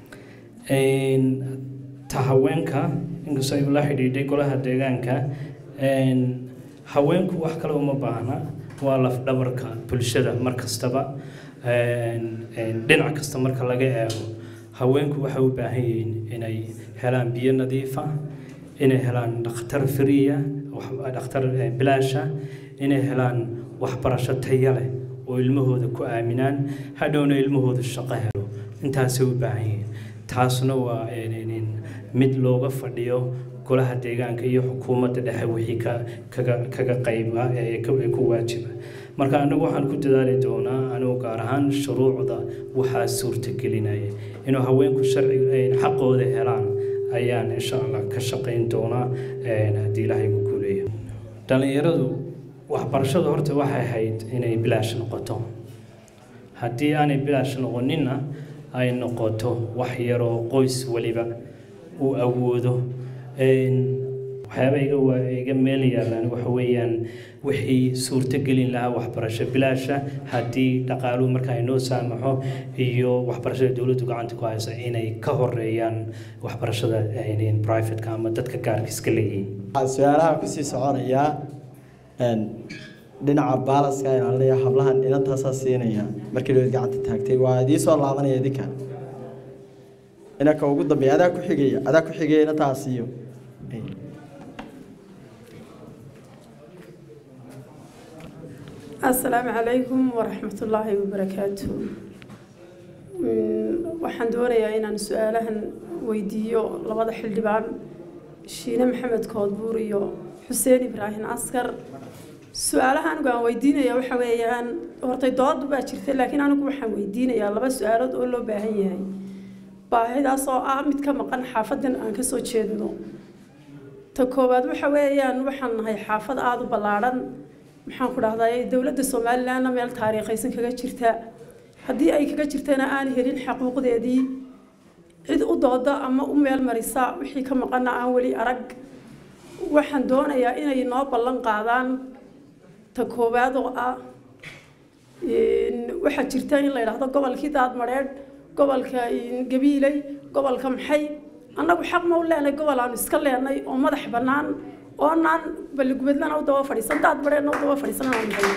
ta haweenka inkastoo ay la xidhiidhay golaha deegaanka haweenku wax kale uma baahna waa lafdhabarka bulshada mar kastaba dhinac kasta marka laga eego haweenku waxay u baahan yihiin inay helaan biyo nadiifa inay helaan dhakhtar firiya dhakhtar bilaasha inay helaan waxbarasho taya leh oo ilmahooda ku aaminaan hadhowna ilmahooda shaqo helo intaasay u baahan yihiin taasna waa mid looga fadhiyo golaha deegaanka iyo xukuumadda dhexe wixii kaga qayba ee ku waajiba marka anagu waxaan ku dadaali doonaa anigu gaar ahaan shuruucda waxaa suurtagelinaya inuu haweenku sharciga xaqooda helaan ayaan insha allah ka shaqayn doonaa haddii ilaahay ku guuleeyo dhallinyaradu waxbarashadu horta waxay ahayd inay bilaash noqoto haddii aanay bilaash noqoninna ay noqoto wax yaroo qoys waliba uu awoodo waxyaaba iga waa iga meel yaalaan waxa weeyaan wixii suurto gelin lahaa waxbarasho bilaasha haddii dhaqaaluhu marka ay noo saamaxo iyo waxbarashada dowladdu gacanta ku haysa inay ka horeeyaan waxbarashada privateka ama dadka gaarka iska leeyihiin waxaan su-aalaha kusii soconayaa dhinaca baalaska inaan leeyahay hablahan inantaasaa siinaya markii dhoweed gacanta taagtay waa idii soo laabanaya idinka inanka ugu dambeeya adaa ku xigaya adaa ku xigaya inantaas iyo asalaamu calaykum waraxmatullaahi wabarakaatu waxaan doonayaa inaan su-aalahan weydiiyo labada xildhibaan shiine maxamed koodbuur iyo xuseen ibraahim askar su-aalaha anigu aan weydiinaya waxa weeyaan hortay doodu baa jirta laakiin anigu waxaan weydiinayaa laba su-aalood oo loo baahan yahay baahidaas oo ah mid ka maqan xaafadan aan kasoo jeedno ta koowaad waxa weeyaan waxaan nahay xaafad aada u ballaadhan maxaan ku dhahdaa dowladda somalilandna meel taariikhaysan kaga jirta haddii ay kaga jirtana aan helin xaquuqdeedii cid u dooda ama u meel marisa wixii ka maqana aan weli arag waxaan doonayaa inay noo ballan qaadaan ta koowaad oo ah waxaa jirta in la yidhaahdo gobolkii daadmadheedh gobolka gabiiley gobolka maxay annagu xaq ma u leenay gobol aanu iska leenay oo madax bannaan oonaan balligubadlana u daba fadhiisan daad badheenna u daba fadhiisan aan nahay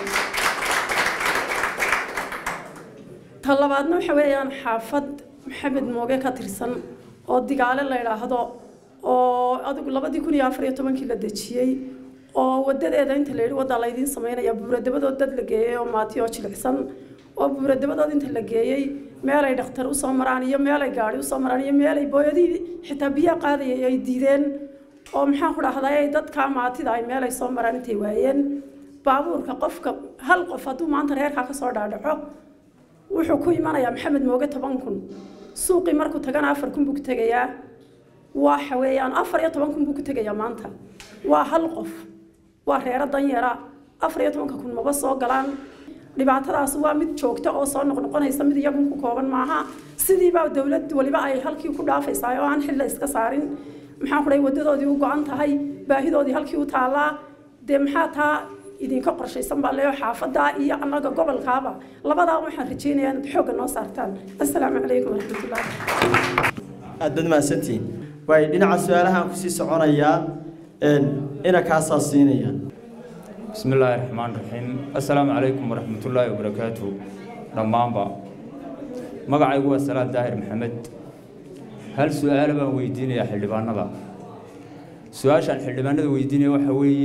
ta labaadna waxa weeyaan xaafad maxamed mooge ka tirsan oo digaale la idhaahdo oo adigu labadii kun iyo afar iyo tobankii la dejiyey oo wadadeeda inta la yidhi waddaa laydiin samaynaya buuradabadood dad la geeyey oo maati oo jilicsan oo buuradabadood inta la geeyey meelay dhakhtar usoo maraan iyo meelay gaari usoo maraan iyo meelay booyadii xitaa biyaha qaadayay ay diideen oo maxaan ku dhahday ay dadkaa maatida ay meelay soo maraan intay waayeen baabuurka qofka hal qof hadduu maanta reerkaa ka soo dhaadhaco wuxuu ku imanayaa maxamed mooge toban kun suuqii markuu tagana afar kun buu ku tegayaa waxa weeyaan afar iyo toban kun buu ku tegayaa maanta waa hal qof waa reero danyara afar iyo tobanka kun maba soo galaan dhibaatadaas waa mid joogta oo soo noqnoqonaysa mid iyagun ku kooban maaha sidiibaa dowlad waliba ay halkii ku dhaafaysaa oo aan xilla iska saarin maxaan ku dhahay wadadoodii u go-an tahay baahidoodii halkii u taallaa dee maxaa taa idinka qorshaysan baa leeyo xaafadda iyo annaga gobolkaaba labadaa waxaan rajaynayaa inaad xoogga noo saartaan assalaamu calaykum waraxmatullahi aad baad mahadsantihiin waay dhinaca su-aalahaan kusii soconayaa ina kaasaa siinaya بسم الله الرحمن الرحيم السلام عليكم ورحمة الله وبركاته دمانبا مقعي هو سلام داهر محمد هل سؤال بان ويديني يا حلبان نبا سؤال شان حلبان نبا ويديني وحوي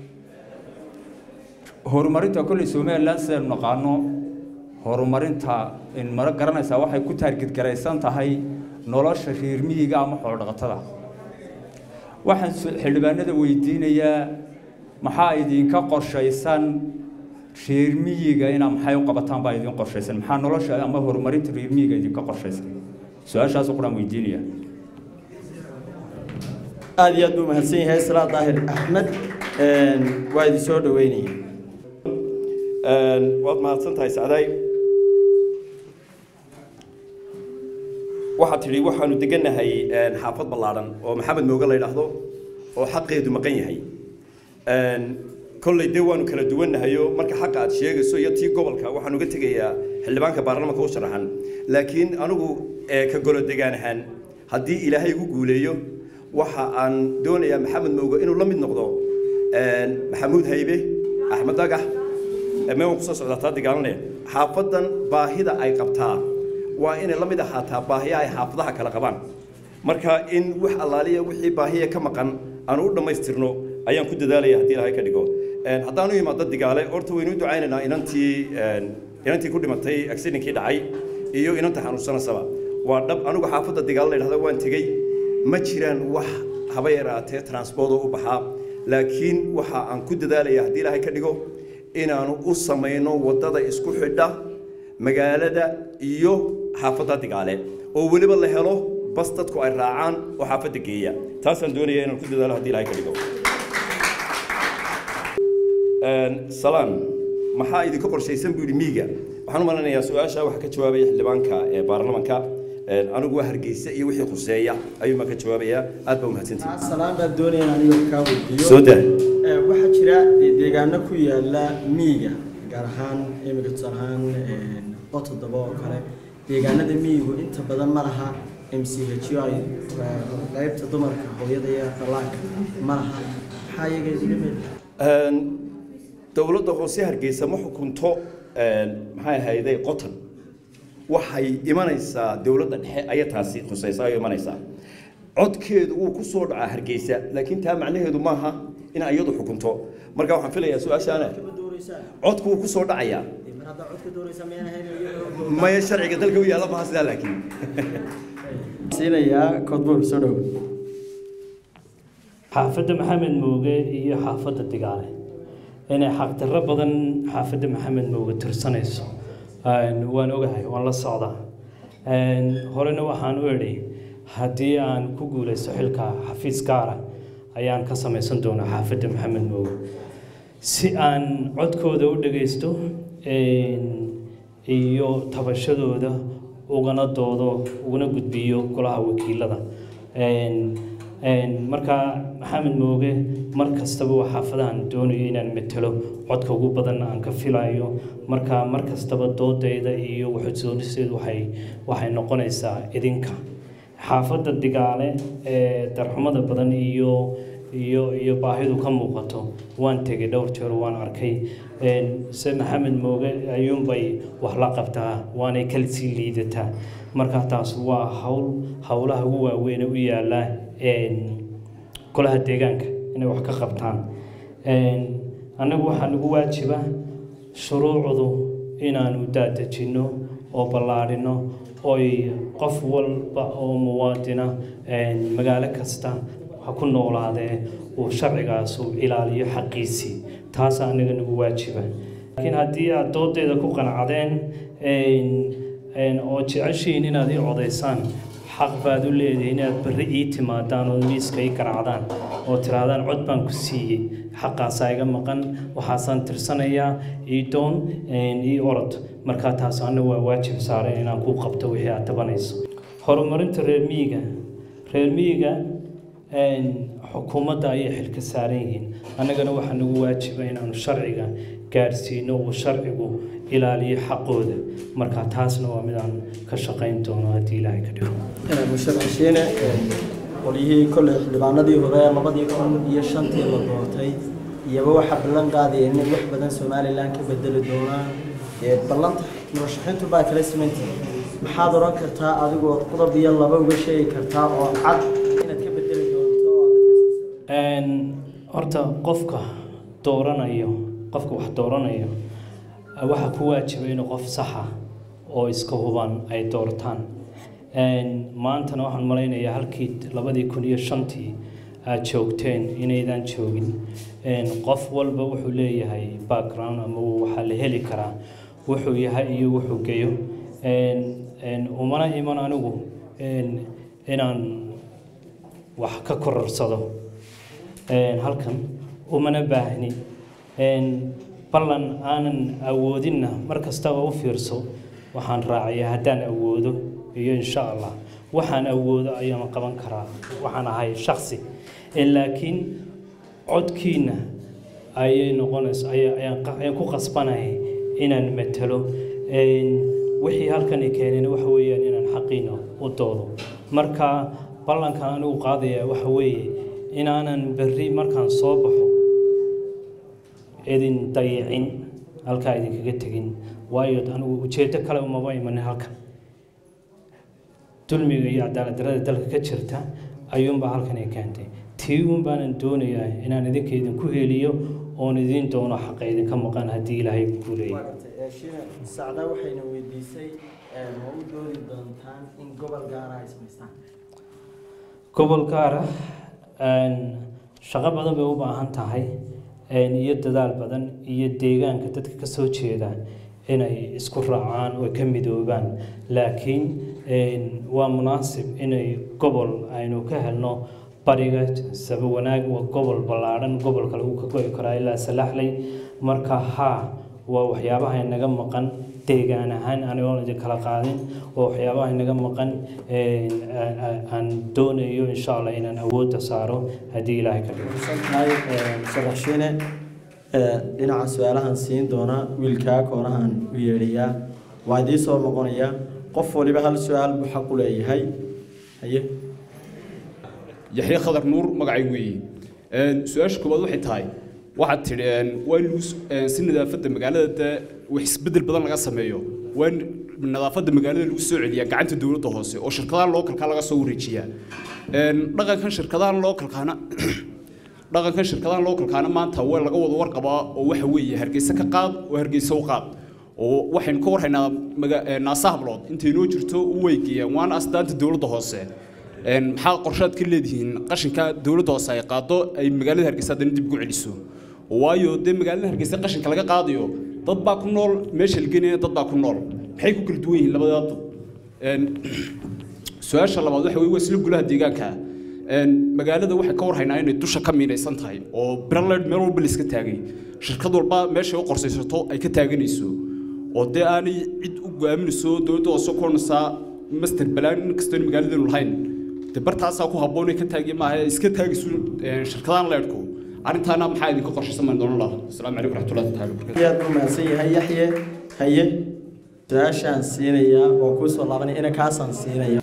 horumarinta kolley somaliland sidaynu naqaano horumarinta in mara garanaysaa waxay ku taargedgaraysan tahay nolosha reer miyiga ama xoolodhaqatada waxaan xildhibaanada weydiinayaa maxaa idinka qorshaysan reer miyiga inaa maxay u qabataan baa idin qorshaysan maxaa nolosha ama horumarinta reer miyiga idinka qorshaysan su-aashaas quraan weydiinaya aada iyo aad buu mahadsan yahay salaa daahir axmed waa idin soo dhaweynaya waad mahadsan tahay sacdaay waxaad tidhi waxaanu degannahay xaafad ballaadhan oo maxamed mooge la yidhaahdo oo xaqeedu maqan yahay kolley dee waanu kala duwannahayo marka xaqa aad sheegayso iyo tii gobolka waxaan uga tegayaa xildhibaanka baarlamaanka u sharaxan laakiin anigu ka golo degaan ahaan haddii ilaahay igu guuleeyo waxa aan doonayaa maxamed mooge inuu la mid noqdo maxamuud haybe axmed dagax mee waan kusoo socdaa taa dagaalanaya xaafadan baahida ay qabtaa waa inay la mid ahaataa baahiya ay xaafadaha kala qabaan marka in wax allaaliya wixii baahiya ka maqan aan u dhammaystirno ayaan ku dadaalaya haddii ilaahay ka dhigo haddaan u imaado digaale horta waynu u ducaynaynaa inantii inantii ku dhimatay accidentkii dhacay iyo inanta xanuunsanaysaba waa dhab anigu xaafadda digaale la yidhahda waan tegey ma jiraan wax haba yaraatee transport oo u baxaa laakiin waxa aan ku dadaalaya haddii ilaahay ka dhigo inaanu u samayno waddada isku xidha magaalada iyo xaafadda digaale oo weliba la helo bas dadku ay raacaan oo xaafadda geeya taasaan doonaya inaan ku dadaalo haddii ilaahay ka dhigo salaan maxaa idinka qorshaysan buu yidhi miiga waxaan u malanayaa su-aasha waxaa ka jawaabaya xildhibaanka ee baarlamanka anigu waa hargeysa iyo wixii khuseeya ayuu maa ka jawaabayaa aad baa umahadsantihi salaan baan doonaya in aniga kaa weydiiyo soo daa waxaa jira dee deegaano ku yaala miyiga gaar ahaan imika tusaale ahaan qotoddoba oo kale deegaanada miyigu inta badan ma laha m c h o ay qaybta dumarka hooyada iyo dhallaanka ma laha maxaa iyaga idiga meel dowladda hoose hargeysa ma xukunto maxay ahayday qotan waxay imanaysaa dowladda dhexe ayaa taasi khusaysa ayay imanaysaa codkeedu wuu ku soo dhacaa hargeysa laakiin taa macnaheedu maaha in iyadu xukunto marka waxaan filayaa su-aashaana codku wuu ku soo dhacayaa maya sharciga dalka u yaalla maha sidaa laakiin siinayaa koodbuur soo dhow xaafadda maxamed mooge iyo xaafadda digaale inay xaqdarro badan xaafadda maxamed mooge tirsanayso waan ogahay waan la socdaa horena waxaan u idhi haddii aan ku guulaysto xilka xafiis gaara ayaan ka samaysan doonaa xaafadda maxamed mooge si aan codkooda u dhagaysto iyo tabashadooda ugana doodo ugana gudbiyo golaha wakiilada marka maxamed mooge mar kastaba waa xaafadahan doonayo inaan matelo codka ugu badan aan ka filayo marka mar kastaba doodayda iyo waxusoonisteedu waxay waxay noqonaysaa idinka xaafadda digaale ee darxumada badan iyo iyo iyo baahidu ka muuqato waan tegay dhowr jeer waan arkay se maxamed mooge ayuunbay wax la qabtaa waanay kala sii liidataa marka taas waa hawl howlaha ugu waaweyn u yaala golaha deegaanka inay wax ka qabtaan annagu waxaa nagu waajiba shuruucdu inaanu daadejinno oo ballaadhino oy qof walba oo muwaadina magaalo kasta ha ku noolaadee uu sharcigaasu ilaaliyo xaqiisii taas anaga nagu waajiba laakiin haddii aad doodeeda ku qanacdeen oo jeceshihiin inaad ii codaysaan xaq baad u leedihiin inaad berri ii timaadaan oo miiska ii garacdaan oo tirahdaan cod baan ku siiyey xaqaasaa iga maqan waxaasaan tirsanayaa ii doon ii orod markaa taas anna waa waajib saaran inaan kuu qabto wixii aad tabanayso horumarinta reer miyiga reer miyiga xukuumadda ayay xilka saaran yihiin annagana waxaa nagu waajiba inaanu sharciga gaarsiino uu sharcigu ilaaliyo xaqooda marka taasna waa mid aan ka shaqayn doono haddii ilaahay ka dhigo musharaxiine qolyihii kolley xildhibaanadii hore labadii kun iyo shantii la doortay iyaba waxaa ballan qaadaya inay wax badan somalilan ka bedeli doonaan ballanta murashaxiintu baa kala simantihi maxaad odhan kartaa adigoo qodob iyo laba uga sheegi kartaa oo cad inaad ka bedeli doonto horta qofka dooranayo qofka wax dooranayo waxaa ku waajiba inuu qof saxa oo iska huban ay doortaan maantana waxaan malaynayaa halkii labadii kun iyo shantii aad joogteen inaydaan joogin qof walba wuxuu leeyahay background ama waxaa la heli karaa wuxuu yahay iyo wuxuu geyo umana iman anigu inaan wax ka kororsado halkan umana baahni ballan aanan awoodinna mar kastaba u fiirso waxaan raacayaa haddaan awoodo iyo insha allah waxaan awoodo ayaan qaban karaa waxaan ahay shaksi laakiin codkiina ayay noqonaysa ayaan ku qasbanahay inaan matalo wixii halkani keeneen waxa weeyaan inaan xaqiina u doodo marka ballankan anigu qaadaya waxa weeye inaanan berri markaan soo baxo idin dayicin halkaa idinkaga tegin waayo anigu ujeeddo kale umaba imanin halkan dulmiga iyo cadaalad darada dalka ka jirta ayuunbaa halkan ay keentay tii uun baanan doonayaa inaan idinka idinku heliyo oon idiin doono xaqa idinka maqan haddii ilaahay ku leeyahay sacda waxayna weydiisay ma u doodi doontaan in gobol gaara ay samaystaan gobol gaara shaqo badan bay u baahan tahay iyo dadaal badan iyo deegaanka dadka ka soo jeeda inay isku raacaan oo ka midoobaan laakiin waa munaasib inay gobol aynu ka helno bariga saba wanaag waa gobol ballaadhan gobolka lagu ka go'i karaa ilaa salaxley marka haa waa waxyaabaha inaga maqan deegaan ahaan anigoon idin kala qaadin waa waxyaabaha inaga maqan aan doonayo insha allah inaan awoodda saaro haddii ilaahay ka dhigo tahay musharaxiine dhinaca su-aalahan siin doona wiilkaa koonahan u yeedhayaa waa idiin soo noqonaya qof waliba hal su-aal buu xaq u leeyahay haye yaxye khadar nuur magacay weeye su-aasha koowaad waxay tahay waxaad tidhi waa in lagu si nadaafadda magaalada dee wax isbeddel badan laga sameeyo waa in nadaafadda magaalada lagu soo celiyaa gacanta dowladda hoose oo shirkadaha lookalka laga soo wareejiyaa dhaqankan shirkadahan lookalkaana dhaqankan shirkadahan lookalkaana maanta waa laga wada warqabaa oo waxa weeye hargeysa ka qaad oo hargeysa u qaad oo waxaynu ka warhaynaa naasa hablood intay noo jirto u weygeeyaan waana astaanta dowladda hoose maxaa qorshaad ka leedihiin qashinka dowladda hoose ay qaado ay magaalada hargeysa haddana dib ugu celiso waayo dee magaalada hargeysa qashinka laga qaadayo dad baa ku nool meesha la genaya dad baa ku nool maxay ku kala duwan yihiin labadaa dad su-aasha labaad waxa weye waa isla gulaha deegaanka magaalada waxay ka warhaynaa inay dusha ka miinaysan tahay oo braled meel walba la iska taagay shirkad walba meeshay u qorsaysato ay ka taaganayso oo dee aanay cid u go'aaminayso dowladda hoose ku odhanaysaa master balaan in kastoo magaaladanu lahayn de bartaasaa ku habboon ka taagi maaha iska taagisu shirkadaan leedhku arrintaana maxaa idinka qorshaysan baan doonan lahaa asalaamu calaykum raxmatullahi taala wabarakatu aad buu mahadsan yahay yaxye haye su-aashaan siinayaa oo kuu soo laabanaya ina kaasaan siinaya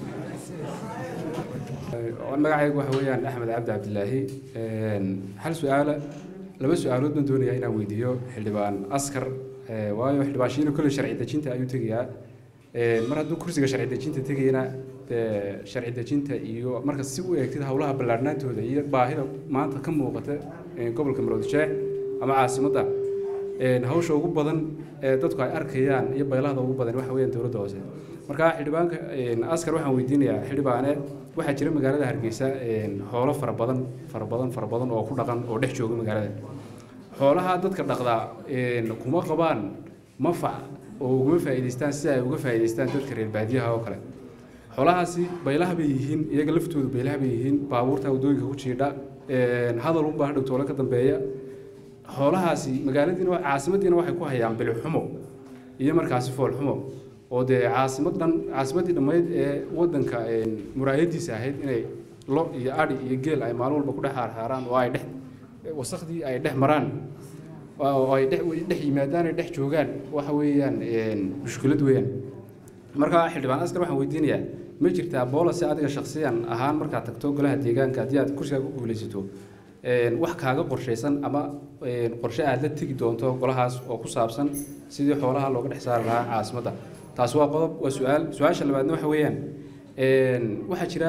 magacaygu waxa weeyaan axmed cabdi cabdilaahi hal su-aala laba su-aalood baan doonayaa inaan weydiiyo xildhibaan askar waayo xildhibaan shiino kolley sharci dejinta ayuu tegayaa mar hadduu kursiga sharci dejinta tegayana sharci dejinta iyo marka si u eegtid howlaha ballaarnaantooda iyo baahida maanta ka muuqata gobolka maroodisheex ama caasimadda hawsha ugu badan ee dadku ay arkayaan iyo baylahda ugu badan waxa weeyaan dowladda hoose marka xildhibaanka askar waxaan weydiinayaa xildhibaane waxaa jira magaalada hargeysa xoolo fara badan fara badan fara badan oo ku dhaqan oo dhex jooga magaalada xoolaha dadka dhaqdaa kuma qabaan mafac oo uguma faa'iidaystaan si ay uga faa'iidaystaan dadka reer baadiyaha oo kale xoolahaasi baylaha bay yihiin iyaga laftoodu baylaha bay yihiin baabuurta waddooyinka ku jiidha hadal unbaa hadhow toole ka dambeeya xoolahaasi magaaladiina caasimadiina waxay ku hayaan bilixumo iyo markaasi foolxumo oo dee caasimad dhan caasimaddii dhammayd ee waddanka muraayadiisa ahayd inay lo iyo adhi iyo geel ay maalin walba ku dhex haarhaaraan oo ay dhex wasakhdii ay dhex maraan oo ay dhex dhex yimaadaan ay dhex joogaan waxa weeyaan mushkilad weeyaan marka xildhibaan askar waxaan weydiinayaa ma jirtaa boolase adiga shakhsiyan ahaan markaad tagto golaha deegaanka haddii aad kursigaa ku guulaysato wax kaaga qorshaysan ama qorshe aad la tegi doonto golahaas oo ku saabsan sidii xoolaha looga dhex saari lahaa caasimadda taasi waa qodob waa su-aal su-aasha labaadna waxa weeyaan waxaa jira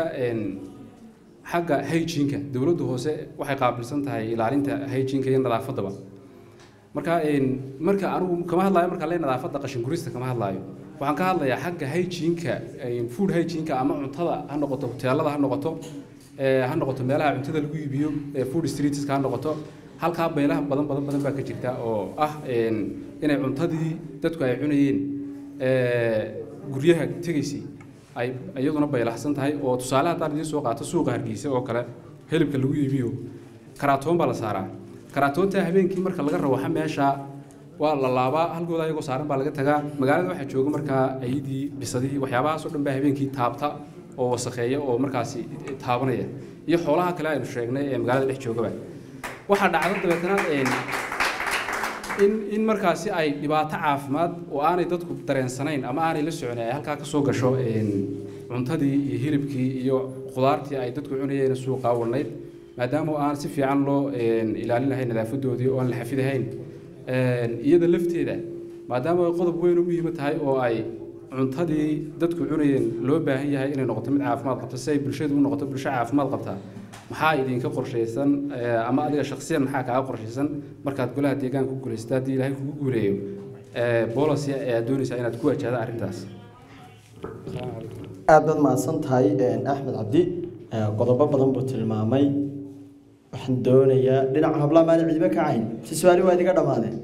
xagga hygienka dowladda hoose waxay qaabilsan tahay ilaalinta hygienka iyo nadaafaddaba marka marka anigu kama hadlaayo marka le nadaafadda qashin gurista kama hadlaayo waxaan ka hadlayaa xagga hygienka food hygienka ama cuntada ha noqoto hoteelada ha noqoto ha noqoto meelaha cuntada lagu iibiyo food streetska ha noqoto halkaa beelaha badan badan badan baa ka jirta oo ah inay cuntadii dadku ay cunayeen guryaha tegaysay ay iyaduna baylahsan tahay oo tusaale haddaan idiin soo qaato suuqa hargeysa oo kale hilibka lagu iibiyo karaatoon baa la saaraa karaatoonta habeenkii marka laga rawaxa meesha waa la laabaa halkooda ayagoo saaran baa laga tagaa magaalada waxaa jooga markaa ayidii bisadihii waxyaabahaas oo dhan baa habeenkii taabta oo wasakheeya oo markaasi taabanaya iyo xoolaha kale aynu sheegnay ee magaalada dhex joogaba waxaa dhacda dabeetana in in markaasi ay dhibaato caafimaad oo aanay dadku dareensanayn ama aanay la socon ay halkaa kasoo gasho cuntadii iyo hilibkii iyo khudaartii ay dadku cunayeen suuqa warnayd maadaama aan si fiican loo ilaalin lahayn nadaafadoodii oo aan la xafidahayn iyada lafteeda maadaama ay qodob weyn u muhiima tahay oo ay cuntadii dadku cunayeen loo baahan yahay inay noqoto mid caafimaad qabta si ay bulshadu u noqoto bulsho caafimaad qabta maxaa idinka qorshaysan ama adiga shakhsiyan maxaa kaaga qorshaysan markaad golaha deegaanka ku guulaysato haddii ilaahay kugu guuleeyo boolicy ayaad doonaysaa inaad ku wajahda arrintaas aad baad mahadsan tahay axmed cabdi qodobo badan buu tilmaamay waxaan doonayaa dhinaca hablaha maali cidiba ka cayn si su-aali waa idiga dhammaadeen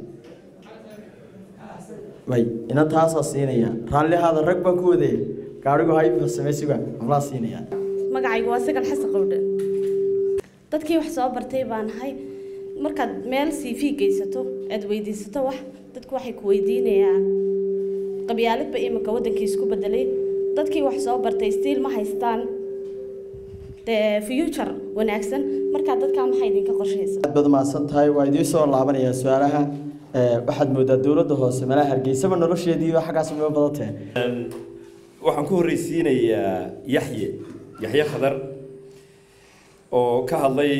way ina taasaa siinaya raallihaada rag baan ku wadaya gaadhigu hay farsamaysiga hablaha siinaya magacaygu waa sagal xasan qowdhe dadkii wax soo bartay baan ahay markaad meel c v geysato aad weydiisato wax dadku waxay ku weydiinayaan qabyaaladba iminka waddankii isku bedelay dadkii wax soo bartay stiil ma haystaan dee future wanaagsan markaa dadkaa maxaa idinka qorshaysa aad baad mahadsan tahay waa idiin soo laabanayaa su-aalaha waxaad moodaa dowladda hoose meelaha hargeysaba nolosheediiba xaggaas uga badatee waxaan ku horreysiinayaa yaxye yaxye khadar oo ka hadlay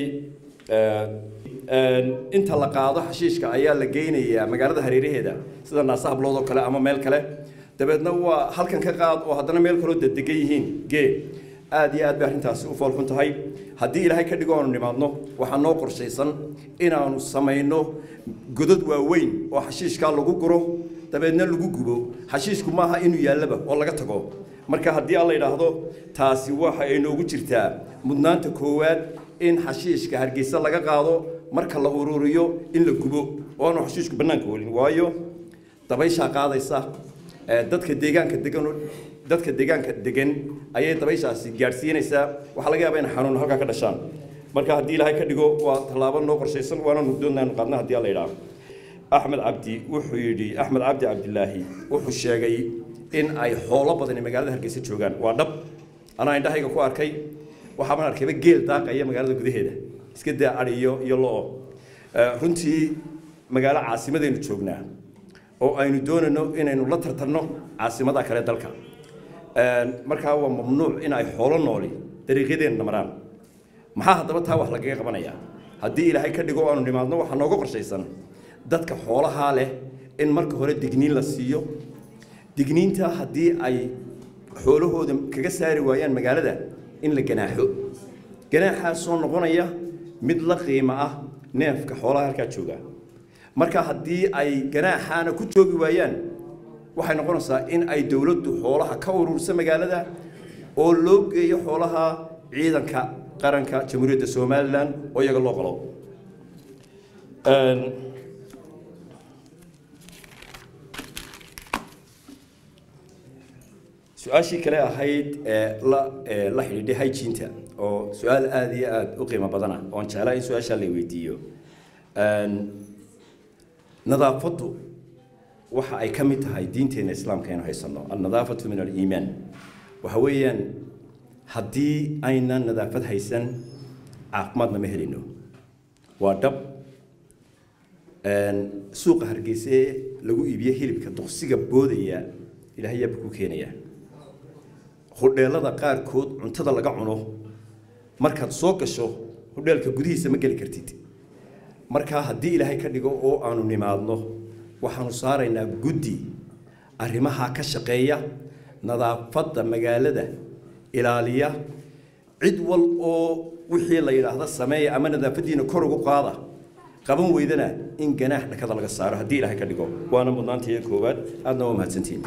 inta la qaado xashiishka ayaa la geynayaa magaalada hareeraheeda sida naasa hablood oo kale ama meel kale dabeedna waa halkan ka qaad oo haddana meel kaloo dedegan yihiin gee aad iyo aad bay arrintaasi u foolxun tahay haddii ilaahay ka dhigo aanu nimaadno waxaa noo qorshaysan inaanu samayno godad waaweyn oo xashiishkaa lagu guro dabeedna lagu gubo xashiishku maaha inuu yaallaba oo laga tago marka haddii alla yidhaahdo taasi waxa ay noogu jirtaa mudnaanta koowaad in xashiishka hargeysa laga qaado marka la ururiyo in la gubo oo aanu xashiishku bannaanka welin waayo dabayshaa qaadaysa dadka deegaanka degan dadka deegaanka degan ayay dabayshaasi gaadhsiinaysaa waxaa laga yaabaa in xanuun halkaa ka dhashaan marka haddii ilaahay ka dhigo waa tallaabo noo qorshaysan waana doonaynu qaadna haddii alla yidhaahdo axmed cabdi wuxuu yidhi axmed cabdi cabdilaahi wuxuu sheegay in ay xoolo badani magaalada hargeysa joogaan waa dhab anaa indhahayga ku arkay waxaaban arkayba geel daaqaya magaalada gudaheeda iska daa ari iyo iyo lo-o runtii magaalo caasimadaynu joognaa oo aynu doonayno inaynu la tartanno caasimada kale dalka markaa waa mamnuuc in ay xoolo nooli dariiqyadeenna maraan maxaa haddaba taa wax lagaga qabanayaa haddii ilaahay ka dhigo aanu nimaadno waxaa nooga qorshaysan dadka xoolahaa leh in marka hore digniin la siiyo digniinta haddii ay xoolahooda kaga saari waayaan magaalada in la ganaaxo ganaaxaasoo noqonaya mid la qiimo ah neefka xoolaha halkaa jooga marka haddii ay ganaaxaana ku joogi waayaan waxay noqonaysaa in ay dowladdu xoolaha ka urursa magaalada oo loo geeyo xoolaha ciidanka qaranka jamhuuriyadda somalilan oo iyaga loo qalo su-aashii kale ahayd ee la ee la xidhiidhay hygiene-ta oo su-aal aada iyo aada u qiimo badana oon jeclaa in su-aashaa la weydiiyo nadaafaddu waxa ay ka mid tahay diinteenna islaamka aynu haysanno alnadaafatu min aliimaan waxa weeyaan haddii aynan nadaafad haysan caafimaadna ma helino waa dhab suuqa hargeysa ee lagu iibiyo hilibka duqsiga boodaya ilaahay yaaba ku keenaya hodheelada qaarkood cuntada laga cuno markaad soo gasho hodheelka gudihiisa ma geli kartid markaa haddii ilaahay ka dhigo oo aanu nimaadno waxaanu saaraynaa guddi arrimaha ka shaqeeya nadaafadda magaalada ilaaliya cid wal oo wixii la yidhaahdo sameeya ama nadaafaddiina kor ugu qaada qaban weydana in ganaax dhakada laga saaro haddii ilaahay ka dhigo waana mudnaantiiya koowaad aadna waa mahadsantihiin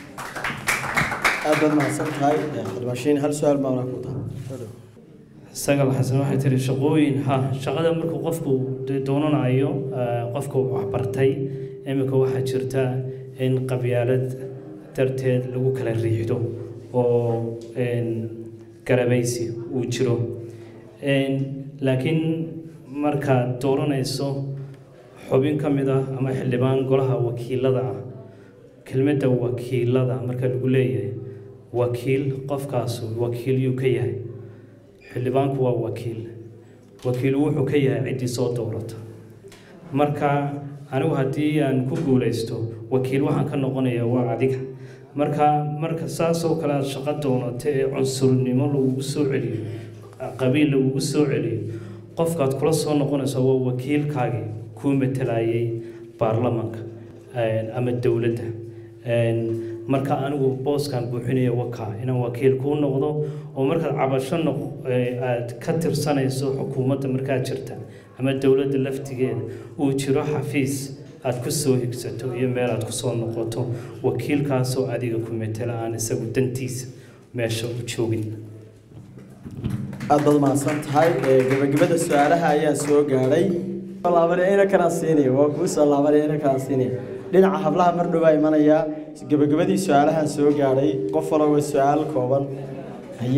aad baad mahadsan tahay xildhibaashiin hal su-aal baa ku tahay sagal xasan waxay tiri shaqooyin ha shaqada markuu qofku de- doonanayo eh, qofku waxbartay iminka waxaa jirta in qabyaalad darteed lagu kala riixdo oo een, garabaysi uu jiro Een, laakiin markaad dooranayso xubin ka mid ah ama xildhibaan golaha wakiilada ah kelmadda wakiilada marka lagu leeyahay wakiil qofkaasu wakiil yuu ka yahay xildhibaanku waa wakiil wakiil wuxuu ka yahay ciddii soo doorata marka anigu haddii aan ku guulaysto wakiil waxaan ka noqonayaa waa adiga marka marka saasoo kale aad shaqo doonato ee cunsurnimo lagugu soo celiyo qabiil lagugu soo celiyo qofkaad kula soo noqonayso waa wakiilkaagii kuu matalayay baarlamanka een, ama dowladda Een, marka anigu booskan buuxinaya wakaa inaan wakiil kuu noqdo oo markaad cabasho noq ee, aad ka tirsanayso xukuumadda markaad jirta ama dowladda laftigeeda uu jiro xafiis aad ku soo higsato iyo meel aad kusoo noqoto wakiilkaasoo adiga ku matala aan isagu dantiisa meesha u joogin aad baad mahadsan tahay Ee, gabagabada su-aalaha ayaa soo gaadhay laabanaya ina kanaa siinaya waa kuu soo laabanaya ina kanaa siinaya dhinaca hablaha mar dhowaa imanaya gabagabadii su-aalahan soo gaadhay qof walba su-aal kooban haye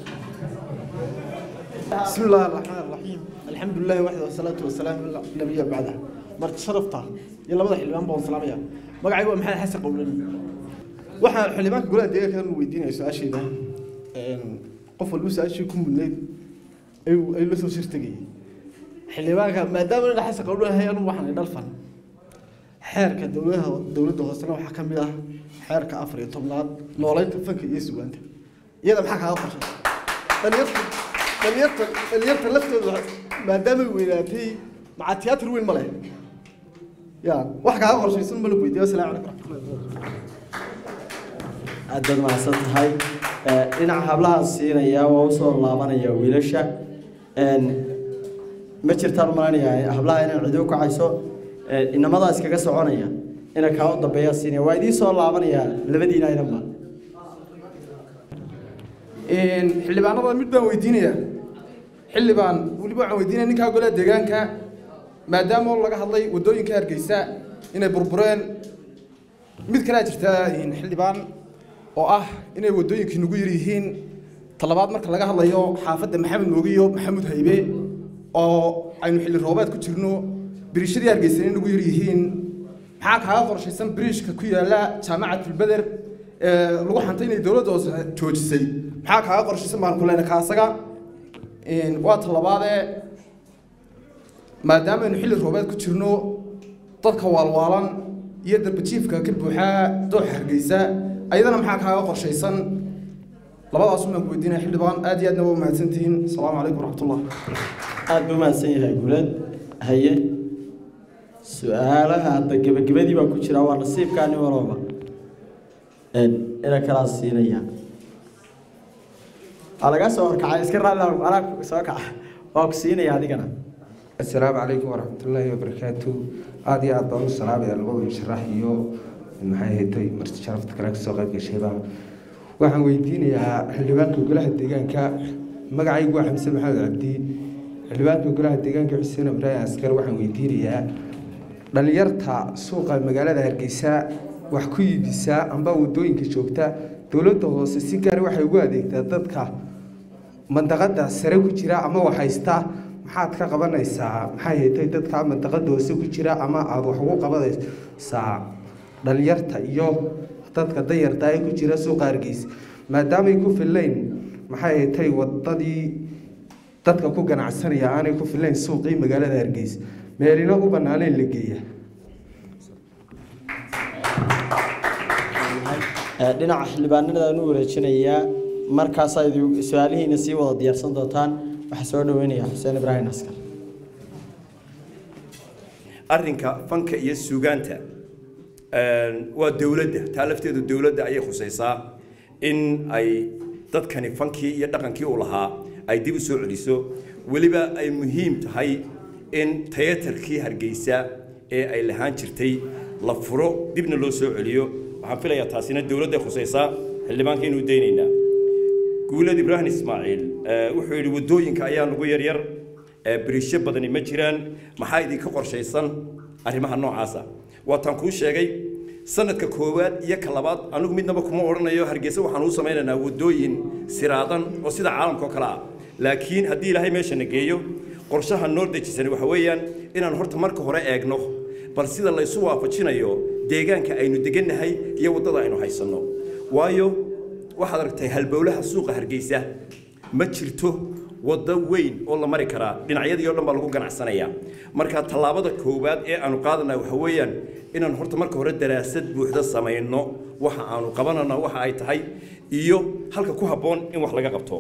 بسم الله الرحمن الرحيم الحمد لله وحده والصلاة والسلام على النبي بعده مرت شرفته يلا بدأ حلمان بون سلام يا مقعي هو محل حسن قولنا waxaan xildhibaanka golaha deegaanka kan weydiinaya su-aasheeda qof walba su-aashii ku mudnayd ayuu ayuu la soo shirtagayay xildhibaanka maadaama ina xasan qowdhanahay anu waxaan dhalfan xeerka dowladaha dowladda hoosena waxaa ka mid ah xeerka afar iyo tobnaad nooleynta fanka iyo sugaanta iyada maxaa kaaga qorshay dhalinyarta dhalinyarta dhalinyarta laftooda maadaamay weynaatay maca tiyaatar weyn ma leh ya wax kaaga qorshaysan ma la weydiiyo asalaamu calaykum raxmatullahi aad baad mahadsan tahay Ee, dhinaca hablaha siinaya waa usoo laabanaya wiilasha Een, ma jirtaan malanaya hablaha inaan cidi u kacayso Ee, inamadaa iskaga soconaya ina kaa u dambeeya siinaya waa idiin soo laabanaya labadiina inanba xildhibaanada mid baan weydiinaya xildhibaan weliba waxaan weydiinaya ninkaa golaha deegaanka maadaama oo laga hadlay waddooyinka hargeysa inay burbureen mid kalea jirta xildhibaan oo ah inay waddooyinkii nagu yar yihiin talabaad marka laga hadlayo xaafadda maxamed mooge iyo maxamuud haybe oo aynu xilli roobaad ku jirno biriishadii hargeysa inay nagu yar yihiin maxaa kaaga qorshaysan biriishka ku yaala jaamacatulbeder ee lagu xantay inay dowladda hoose joojisay maxaa kaaga qorshaysan baan ku leenahay kaasaga waa talabaadee maadaama aynu xilli roobeed ku jirno dadka waalwaalan iyo darbajiifka ka buuxaa dooxa hargeysa ayadana maxaa kaaga qorshaysan labadaas umaan ku weydiinaya xildhibaan aad iyo aadna waa mahadsantihiin asalaamu calaykum waraxmatullah aada buu mahadsan yahay guuleed haye su-aalaha hadda gebagabadii baa ku jira waa nasiibkaa nin walooba ina kalaa siinaya waa laga soo horkacay iska raalli anaa soo kaca waa ku siinaya adigana asalaamu calaykum waraxmatullaahi wabarakaatu aada iyo aad baan u salaamaya labada sharax iyo maxay haytay marti sharafta kale kasoo qayb gashayba waxaan weydiinayaa xildhibaanka golaha deegaanka magacaygu waa xamse maxamed cabdi xildhibaanka golaha deegaanka xuseen ibraahim askar waxaan weydiinayaa dhalinyarta suuqa magaalada hargeysa wax ku iibisaa amba wadooyinka joogta dowladda hoose si gaar waxay ugu adeegtaa dadka mandaqada sare ku jira ama wax haysta maxaad ka qabanaysaa maxay haytay dadka mandaqada hoose ku jira ama aada wax ugu qabanaysaa dhalinyarta iyo dadka dayarta ee ku jira suuqa hargeysa maadaamay ku fillayn maxay haytay wadadii dadka ku ganacsanaya aanay ku fillayn suuqii magaalada hargeysa meelina u banaaneen la geeya dhinaca xildhibaanadaan u wareejinayaa markaasaa idi su-aalihiina sii wada diyaarsan doontaan waxaa soo dhaweynaya xuseen ibraahim askar arrinka fanka iyo suugaanta waa dowladda taa lafteedu dowladda ayay khusaysaa in ay dadkani fankii iyo dhaqankii u lahaa ay dib u soo celiso weliba ay muhiim tahay in tayatarkii hargeysa ee ay lahaan jirtay la furo dibna loo soo celiyo waxaan filayaa taasina dowladday khusaysaa xildhibaanka inuu daynaynaa guulad ibraahim ismaaciil wuxuu yidhi waddooyinka ayaa nagu yaryar biriisho badani ma jiraan maxaa idinka qorshaysan arrimaha noocaasa waataan kuu sheegay sanadka koowaad iyo ka labaad anigu midnaba kuma odhanayo hargeysa waxaan u samaynaynaa waddooyin siraadan oo sida caalamka oo kale ah laakiin haddii ilaahay meeshana geeyo qorshaha noo dejisan waxa weeyaan inaan horta marka hore eegno bal sida laysu waafajinayo deegaanka aynu degannahay iyo waddada aynu haysanno waayo waxaad aragtay halbowlaha suuqa hargeysa ma jirto waddo weyn oo la mari karaa dhinacyadii oo dhan baa lagu ganacsanayaa marka tallaabada koowaad ee aanu qaadanaa waxa weeyaan inaan horta marka hore daraasad buuxda samayno waxa aanu qabanana waxa ay tahay iyo halka ku habboon in wax laga qabto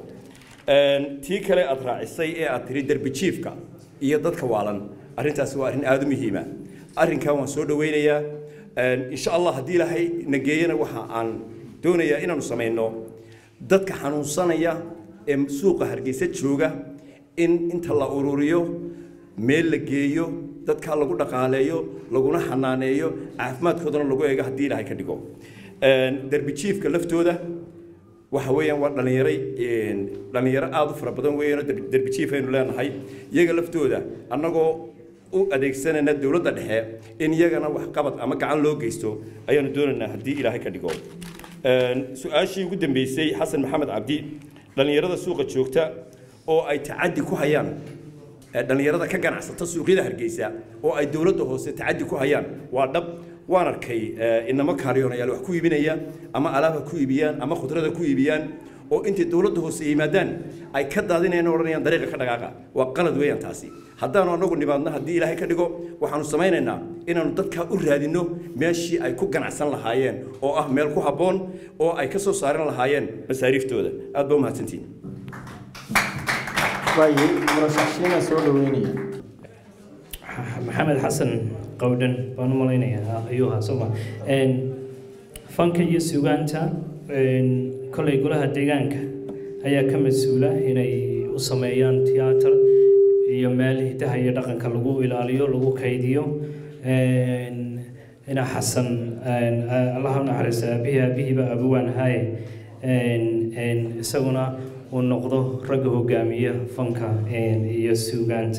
tii kale aad raacisay ee aad tiri derbijiifka iyo dadka waalan arrintaasi waa arrin aada u muhiima arrinkan waan soo dhaweynayaa insha allah haddii ilaahay na geeyana waxa aan doonayaa inaanu samayno dadka xanuunsanaya ee suuqa hargeysa jooga in inta la ururiyo meel la geeyo dadka lagu dhaqaaleeyo laguna xanaaneeyo caafimaadkoodana lagu eego haddii ilaahay ka dhigo derbijiifka laftooda waxa weeyaan waa dhallinyaray dhallinyaro aada u fara badan weeyaan oo derbijiif aynu leenahay iyaga laftooda annagoo u adeegsanayna dowladda dhexe in iyagana waxqabad ama gacan loo geysto ayaanu doonaynaa haddii ilaahay ka dhigo su-aashii ugu dambeysay xasan maxamed cabdi dhallinyarada suuqa joogta oo ay tacaddi ku hayaan dhallinyarada ka ganacsata suuqyada hargeysa oo ay dowladda hoose tacaddi ku hayaan waa dhab waan arkay inamo kaariyoonayaal wax ku iibinaya ama alaabha ku iibiyaan ama khudrada ku iibiyaan oo intay dowladda hoose yimaadaan ay ka daadinayaan odhanayaan dariiqa ka dhaqaaqa waa qalad weeyaan taasi haddaanu annagu nimaadno haddii ilaahay ka dhigo waxaanu samaynaynaa inaanu dadkaa u raadinno meeshii ay ku ganacsan lahaayeen oo ah meel ku habboon oo ay ka soo saaran lahaayeen masaariiftooda aad baa u mahadsantihin waaye murashaxiina soo dhaweynaya maxamed xasan qowdhan baan u malaynayaa ayuu ahaa sooma fanka iyo sugaanta kolay golaha deegaanka ayaa ka mas-uula inay u sameeyaan tiyaatar iyo meel hidaha iyo dhaqanka lagu ilaaliyo lagu kaydiyo ina xasan allaha u naxariista aabihii aabihiiba abuwaan haaye isaguna uu noqdo ragga hogaamiya fanka iyo suugaanta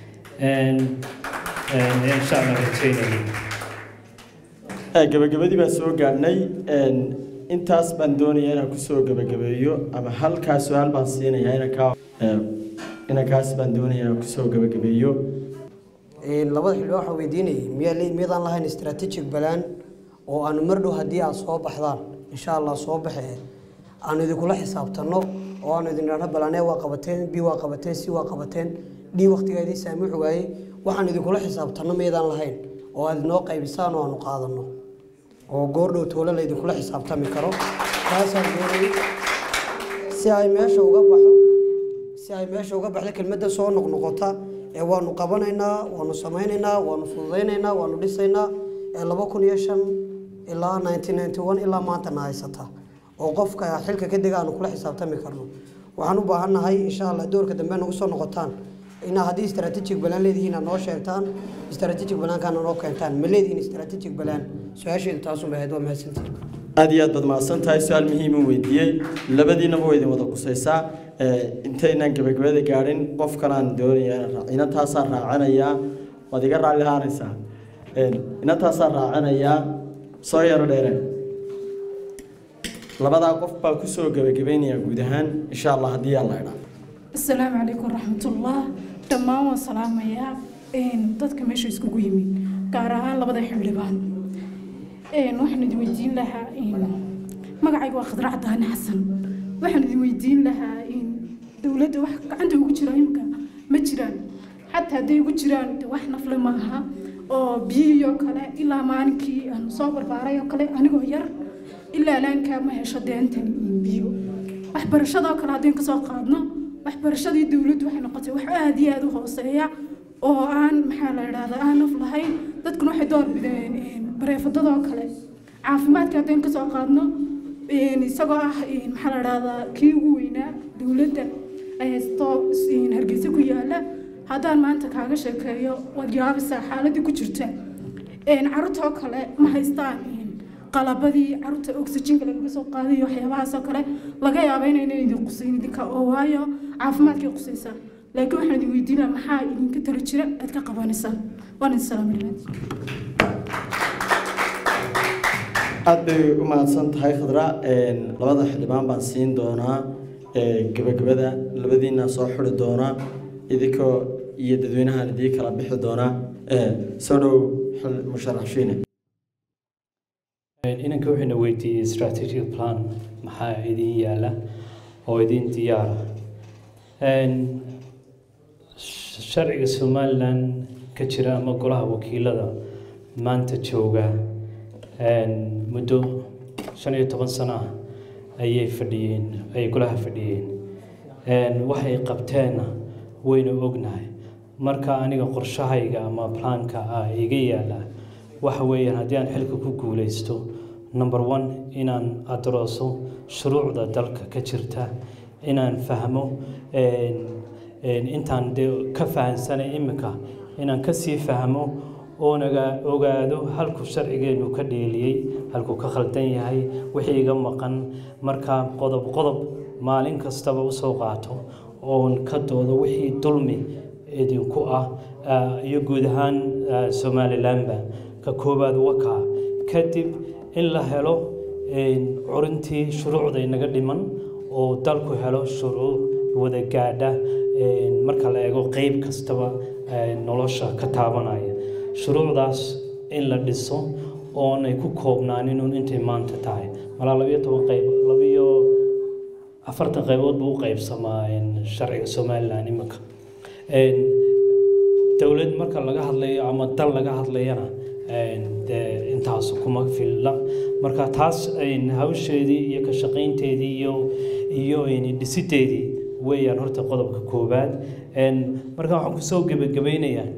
insha allah rajeynaya gabagabadii baan soo gaadhnay intaas baan doonaya inaan kusoo gabagabeeyo ama halkaa su-aal baan siinaya inankaa inankaas baan doonaya inaan kusoo gabagabeeyo labada xildhibaan waxaan weydiinayay miyaa le miyadaan lahayn strategic balaan oo aanu mar dhow haddii aad soo baxdaan insha allah soo baxee aanu idinkula xisaabtanno oo aanu idin idhaahno balanee waa qabateen b waa qabateen c waa qabateen d waqtigaa idin saamixi waayey waxaan idinkula xisaabtanno maydaan lahayn oo aad inoo qaybisaan oo aanu qaadanno oo goordhow toole la idinkula xisaabtami karo taasaan doonayay si ay meesha uga baxo si ay meesha uga baxdo kelmadda soo noqnoqota ee waanu qabanaynaa waanu samaynaynaa waanu fududaynaynaa waanu dhisaynaa ee laba kun iyo shan ilaa nineteen ninety one ilaa maantana haysata oo qofka xilka ka dega aanu kula xisaabtami karno waxaan u baahannahay insha allah doorka dambe nagu soo noqotaan inaa haddii strategic balaan leedihiin aad noo sheegtaan strategic balaankaana noo keentaan ma leedihiin strategic balaan su-aasheedu taasun bay ahayd waa mahadsantihin aad iyo aad baad mahadsan tahay su-aal muhiima weydiiyey labadiinaba waa idin wada qusaysaa intaynaan gabagabada gaadhin qof kalaan doonaya inantaasaa raacanayaa waad iga raalli haanaysaa inantaasaa raacanayaa soo yaro dheere labadaa qof baa kusoo gabagabaynayaa guud ahaan insha allah haddii alla idhaa asalaamu calaykum waraxmatullah dhammaan waan salaamayaa dadka meesha iskugu yimid gaar ahaan labada xildhibaan waxaan idin weydiin lahaa magacayga waa khadrac daani xasan waxaan idin weydiin lahaa dowladda wax gacanta ugu jira imika ma jiraan xataa hadday ugu jiraan de wax nafle maaha oo biyihii oo kale ilaa maalinkii aan soo barbaaray oo kale anigoo yar ilaa laankaa ma hesho deentan iyo biyo waxbarashadoo kale haddeen kasoo qaadno waxbarashadii dowladdu waxay noqotay wax aada iyo aada u hooseeya oo aan maxaa la idhahdaa aan naf lahayn dadkuna waxay door bideen bareefadadoo kale caafimaadka haddeen kasoo qaadno isagoo ah maxaa la idhahdaa kii ugu weynaa dowladda ay haysto hargeysa ku yaala haddaan maanta kaaga sheekeeyo waad yaabisaa xaaladii ku jirta carruurtoo kale ma haystaan qalabadii carruurta oxygenka lagaga soo qaadayo waxyaabahaasoo kale laga yaaba inayna idin qusayn idinka oo waayo caafimaadkay qusaysaa laakiin waxaan idin weydiinaa maxaa idinka tala jira aad ka qabanaysaan waan idin salaamay aad bay u mahadsan tahay khadra labada xildhibaan baan siin doonaa gabagabada labadiina soo xuri doonaa idinkoo iyo dadweynahan idii kala bixi doonaa soo dhow musharax shiine inanka waxayna weydiiyey strategic plan maxaa idin yaala oo idin diyaara sharciga somalilan ka jira ama golaha wakiilada maanta jooga muddo shan iyo toban sano ah ayay fadhiyeen ay golaha fadhiyeen waxay qabteenna wayna ognahay marka aniga qorshahayga ama plaanka ah iga yaala waxa weeyaan haddii aan xilka ku guulaysto number one inaan adarooso shuruucda dalka ka jirta inaan fahmo intaan dee ka fahansanay imika inaan kasii fahmo oonaga ogaado halku sharcigeenu ka dheeliyey halkuu ka khaldan yahay wixii iga maqan markaa qodob qodob maalin kastaba usoo qaato oon ka doodo wixii dulmi idinku ah iyo guud ahaan somalilanba ka koowaad wakaa kadib in la helo curintii shuruucda inaga dhiman oo dalku helo shuruuc wada gaadha marka la eego qeyb kastaba nolosha ka taabanaya shuruucdaas in la dhiso oonay ku koobnaaninun intay maanta tahay malaa labiyo toban qayb labiyo afartan qaybood buu u qaybsamaa sharciga somalilan imika dowlad marka laga hadlayo ama dal laga hadlayana dee intaas kuma filla marka taas hawsheedii iyo ka shaqaynteedii iyo iyo dhisideedii weeyaan horta qodobka koowaad marka waxaan kusoo gebagabaynayaa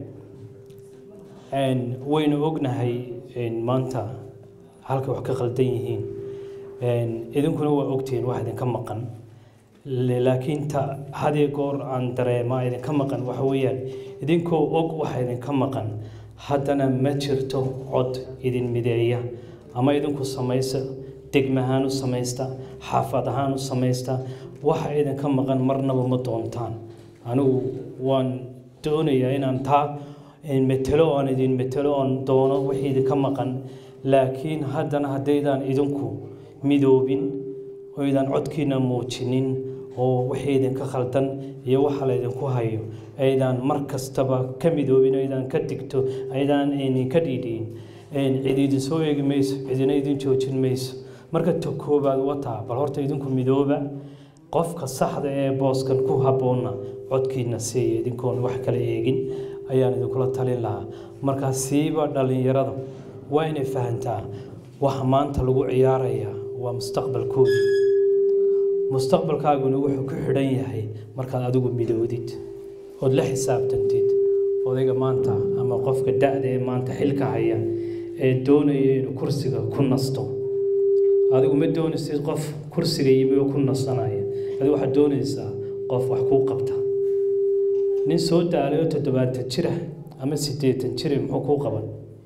waynu ognahay maanta halka wax ka khaldan yihiin idinkuna waa ogtihiin wax idinka maqan laakiin ta hadii goor aan dareemaa idinka maqan waxa weeyaan idinkoo og waxa idinka maqan haddana ma jirto cod idin mideeya ama idinku samaysa degmahaan u samaysta xaafad ahaan u samaysta waxa idinka maqan marnaba ma doontaan anigu waan doonayaa inaan taa metelo aan idin metelo aan doono wixii idinka maqan laakiin haddana haddaydaan idinku midoobin oydan codkiina muujinin oo wixii idinka khaldan iyo waxa laydinku hayo aydaan mar kastaba ka midoobin aydaan ka digto aydaan idinka dhiidhiin cid idin soo eegi mayso cidina idin joojin mayso marka ta koobaad wataa bal horta idinku midooba qofka saxda ee booskan ku habboonna codkiina siiya idinkoon wax kala eegin ayaan idinkula talin lahaa markaa siiba dhallinyarada waa inay fahantaa waxa maanta lagu ciyaarayaa waa mustaqbalkooda mustaqbalkaaguna wuxuu ku xidhan yahay markaad adigu midoodid ood la xisaabtantid odayga maanta ama qofka da-da ee maanta xilka haya ee doonaya inuu kursiga ku nasto adigu ma doonaysid qof kursiga yimi oo ku nasanaya adigu waxaad doonaysaa qof wax kuu qabta nin soo daalay oo toddobaatan jira ama siddeetan jira muxuu kuu qaban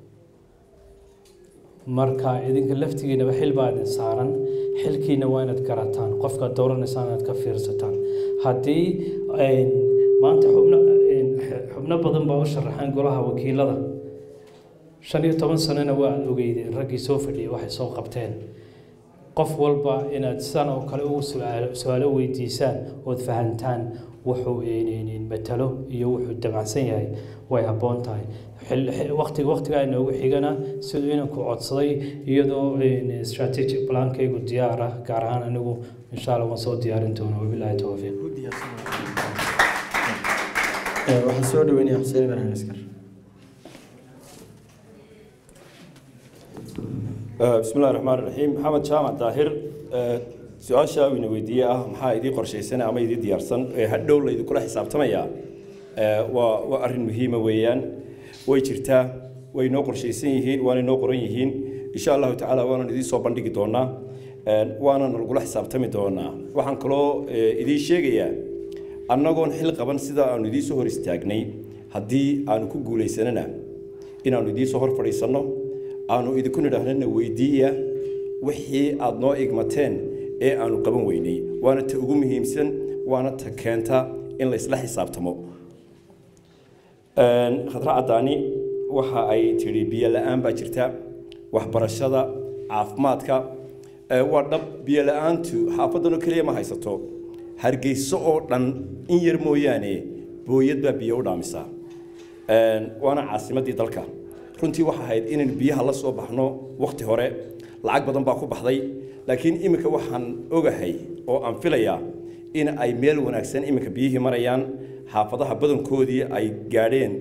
marka idinka laftigiinaba xil baa idin saaran xilkiina waa inaad garataan qofkaad dooranaysaan inaad ka fiirsataan haddii maanta xubno xubno badan baa u sharaxaan golaha wakiilada shan iyo toban sanona waa aad ogeydeen raggii soo fadhiyay waxay soo qabteen qof walba inaad sidan oo kale ugu su-aalo weydiisaan ood fahantaan wuxuu matalo iyo wuxuu damacsan yahay way habboon tahay waqtiga waqtigaa inoogu xigana siduu inanku codsaday iyadoo strategic plankaygu diyaar ah gaar ahaan anigu insha allah waan soo diyaarin doona wabilaahi towfiiq waxaan soo dhaweynaya xuseen ibrahim askar بسم الله الرحمن الرحيم محمد جامع طاهر su-aasha uu ina weydiiyey ah maxaa idii qorshaysan ama idii diyaarsan ee hadhow laydinkula xisaabtamaya waa waa arrin muhiima weeyaan way jirtaa way noo qorshaysan yihiin waana noo qoran yihiin insha allahu tacaala waanan idiin soo bandhigi doonaa waana nalagula xisaabtami doonaa waxaan kaloo idiin sheegayaa annagoon xil qaban sida aanu idiin soo hor istaagnay haddii aanu ku guulaysanana inaanu idiin soo hor fadhiisanno aanu idinku nidhaahnana weydiiya wixii aada noo igmateen ee aanu qaban weynay waana ta ugu muhiimsan waana ta keenta in la isla xisaabtamo khadra caddaani waxa ay tidhi biyo la-aan baa jirta waxbarashada caafimaadka waa dhab biyo la-aantu xaafaddanoo keliya ma haysato hargeyso oo dhan in yar mooyaane booyad baa biyo u dhaamisaa waana caasimaddii dalka runtii waxa ahayd inaynu biyaha la soo baxno wakhti hore lacag badan baa ku baxday laakiin iminka waxaan ogahay oo aan filayaa in ay meel wanaagsan iminka biyihii marayaan xaafadaha badankoodii ay gaadheen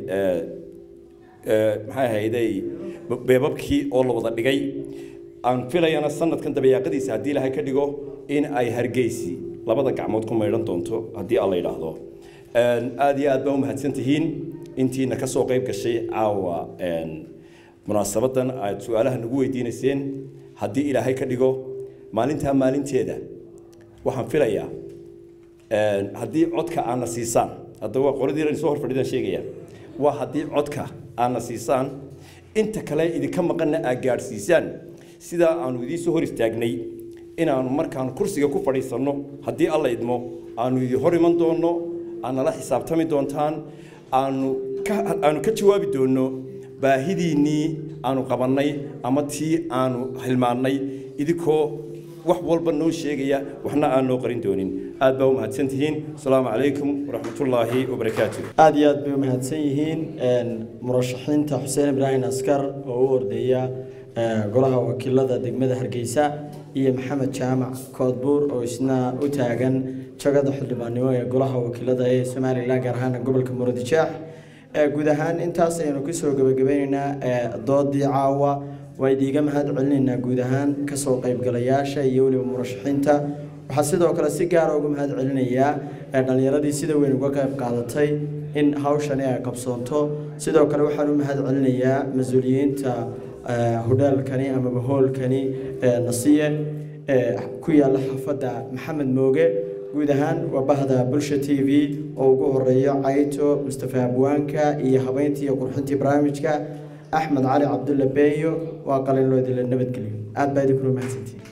maxay ahayday beebabkii oo la wada dhigay aan filayana sanadkan dabayaaqadiisa haddii ilaahay ka dhigo in ay hargeysi labada gacmood ku maydhan doonto haddii alla yidhaahdo aada iyo aad baa u mahadsan tihiin intiina ka soo qayb gashay caawa munaasabadan aad su-aalaha nagu weydiinayseen haddii ilaahay ka dhigo maalintaa maalinteeda waxaan filayaa haddii codka aadna siisaan hadda waa qoladii soo horfadhidaan sheegaya waa haddii codka aadna siisaan inta kale idinka maqanna aad gaadhsiisaan sidaa aanu idiin soo hor istaagnay inaanu markaanu kursiga ku fadhiisanno haddii alla idmo aanu idin hor iman doonno aad nala xisaabtami doontaan aanu ka aanu ka jawaabi doonno baahidiinnii aanu qabannay ama tii aanu hilmaannay idinkoo wax walba noo sheegaya waxna aan noo qarin doonin aad baa u mahadsan tihiin asalaamu calaykum waraxmatullaahi wabarakaatu aada iyo aad bay u mahadsan yihiin murashaxiinta xuseen ibraahim askar oo u ordeeya golaha wakiilada degmada hargeysa iyo maxamed jaamac koodbuur oo isna u taagan jagada xildhibaannimo ee golaha wakiilada ee somalilan gaar ahaan gobolka muradijaax guud ahaan intaas ayaynu kusoo gabagabeyneynaa doodii caawa waa idiiga mahad celinaynaa guud ahaan kasoo qaybgalayaasha iyo weliba murashaxiinta waxaa sidoo kale si gaara uga mahad celinayaa dhallinyaradii sida weyn uga qayb qaadatay in hawshani ay qabsoonto sidoo kale waxaan u mahad celinayaa mas-uuliyiinta hodheelkani amaba hoolkani nasiye ku yaala xaafadda maxamed mooge guud ahaan waa bahda bulsha t v oo ugu horeeyo cayto mustafa abwaanka iyo habeyntii iyo qurxintii barnaamijka axmed cali cabdulla beeyo waa qalinloodila nabadgelyo aad baa idinkuna mahadsantihiin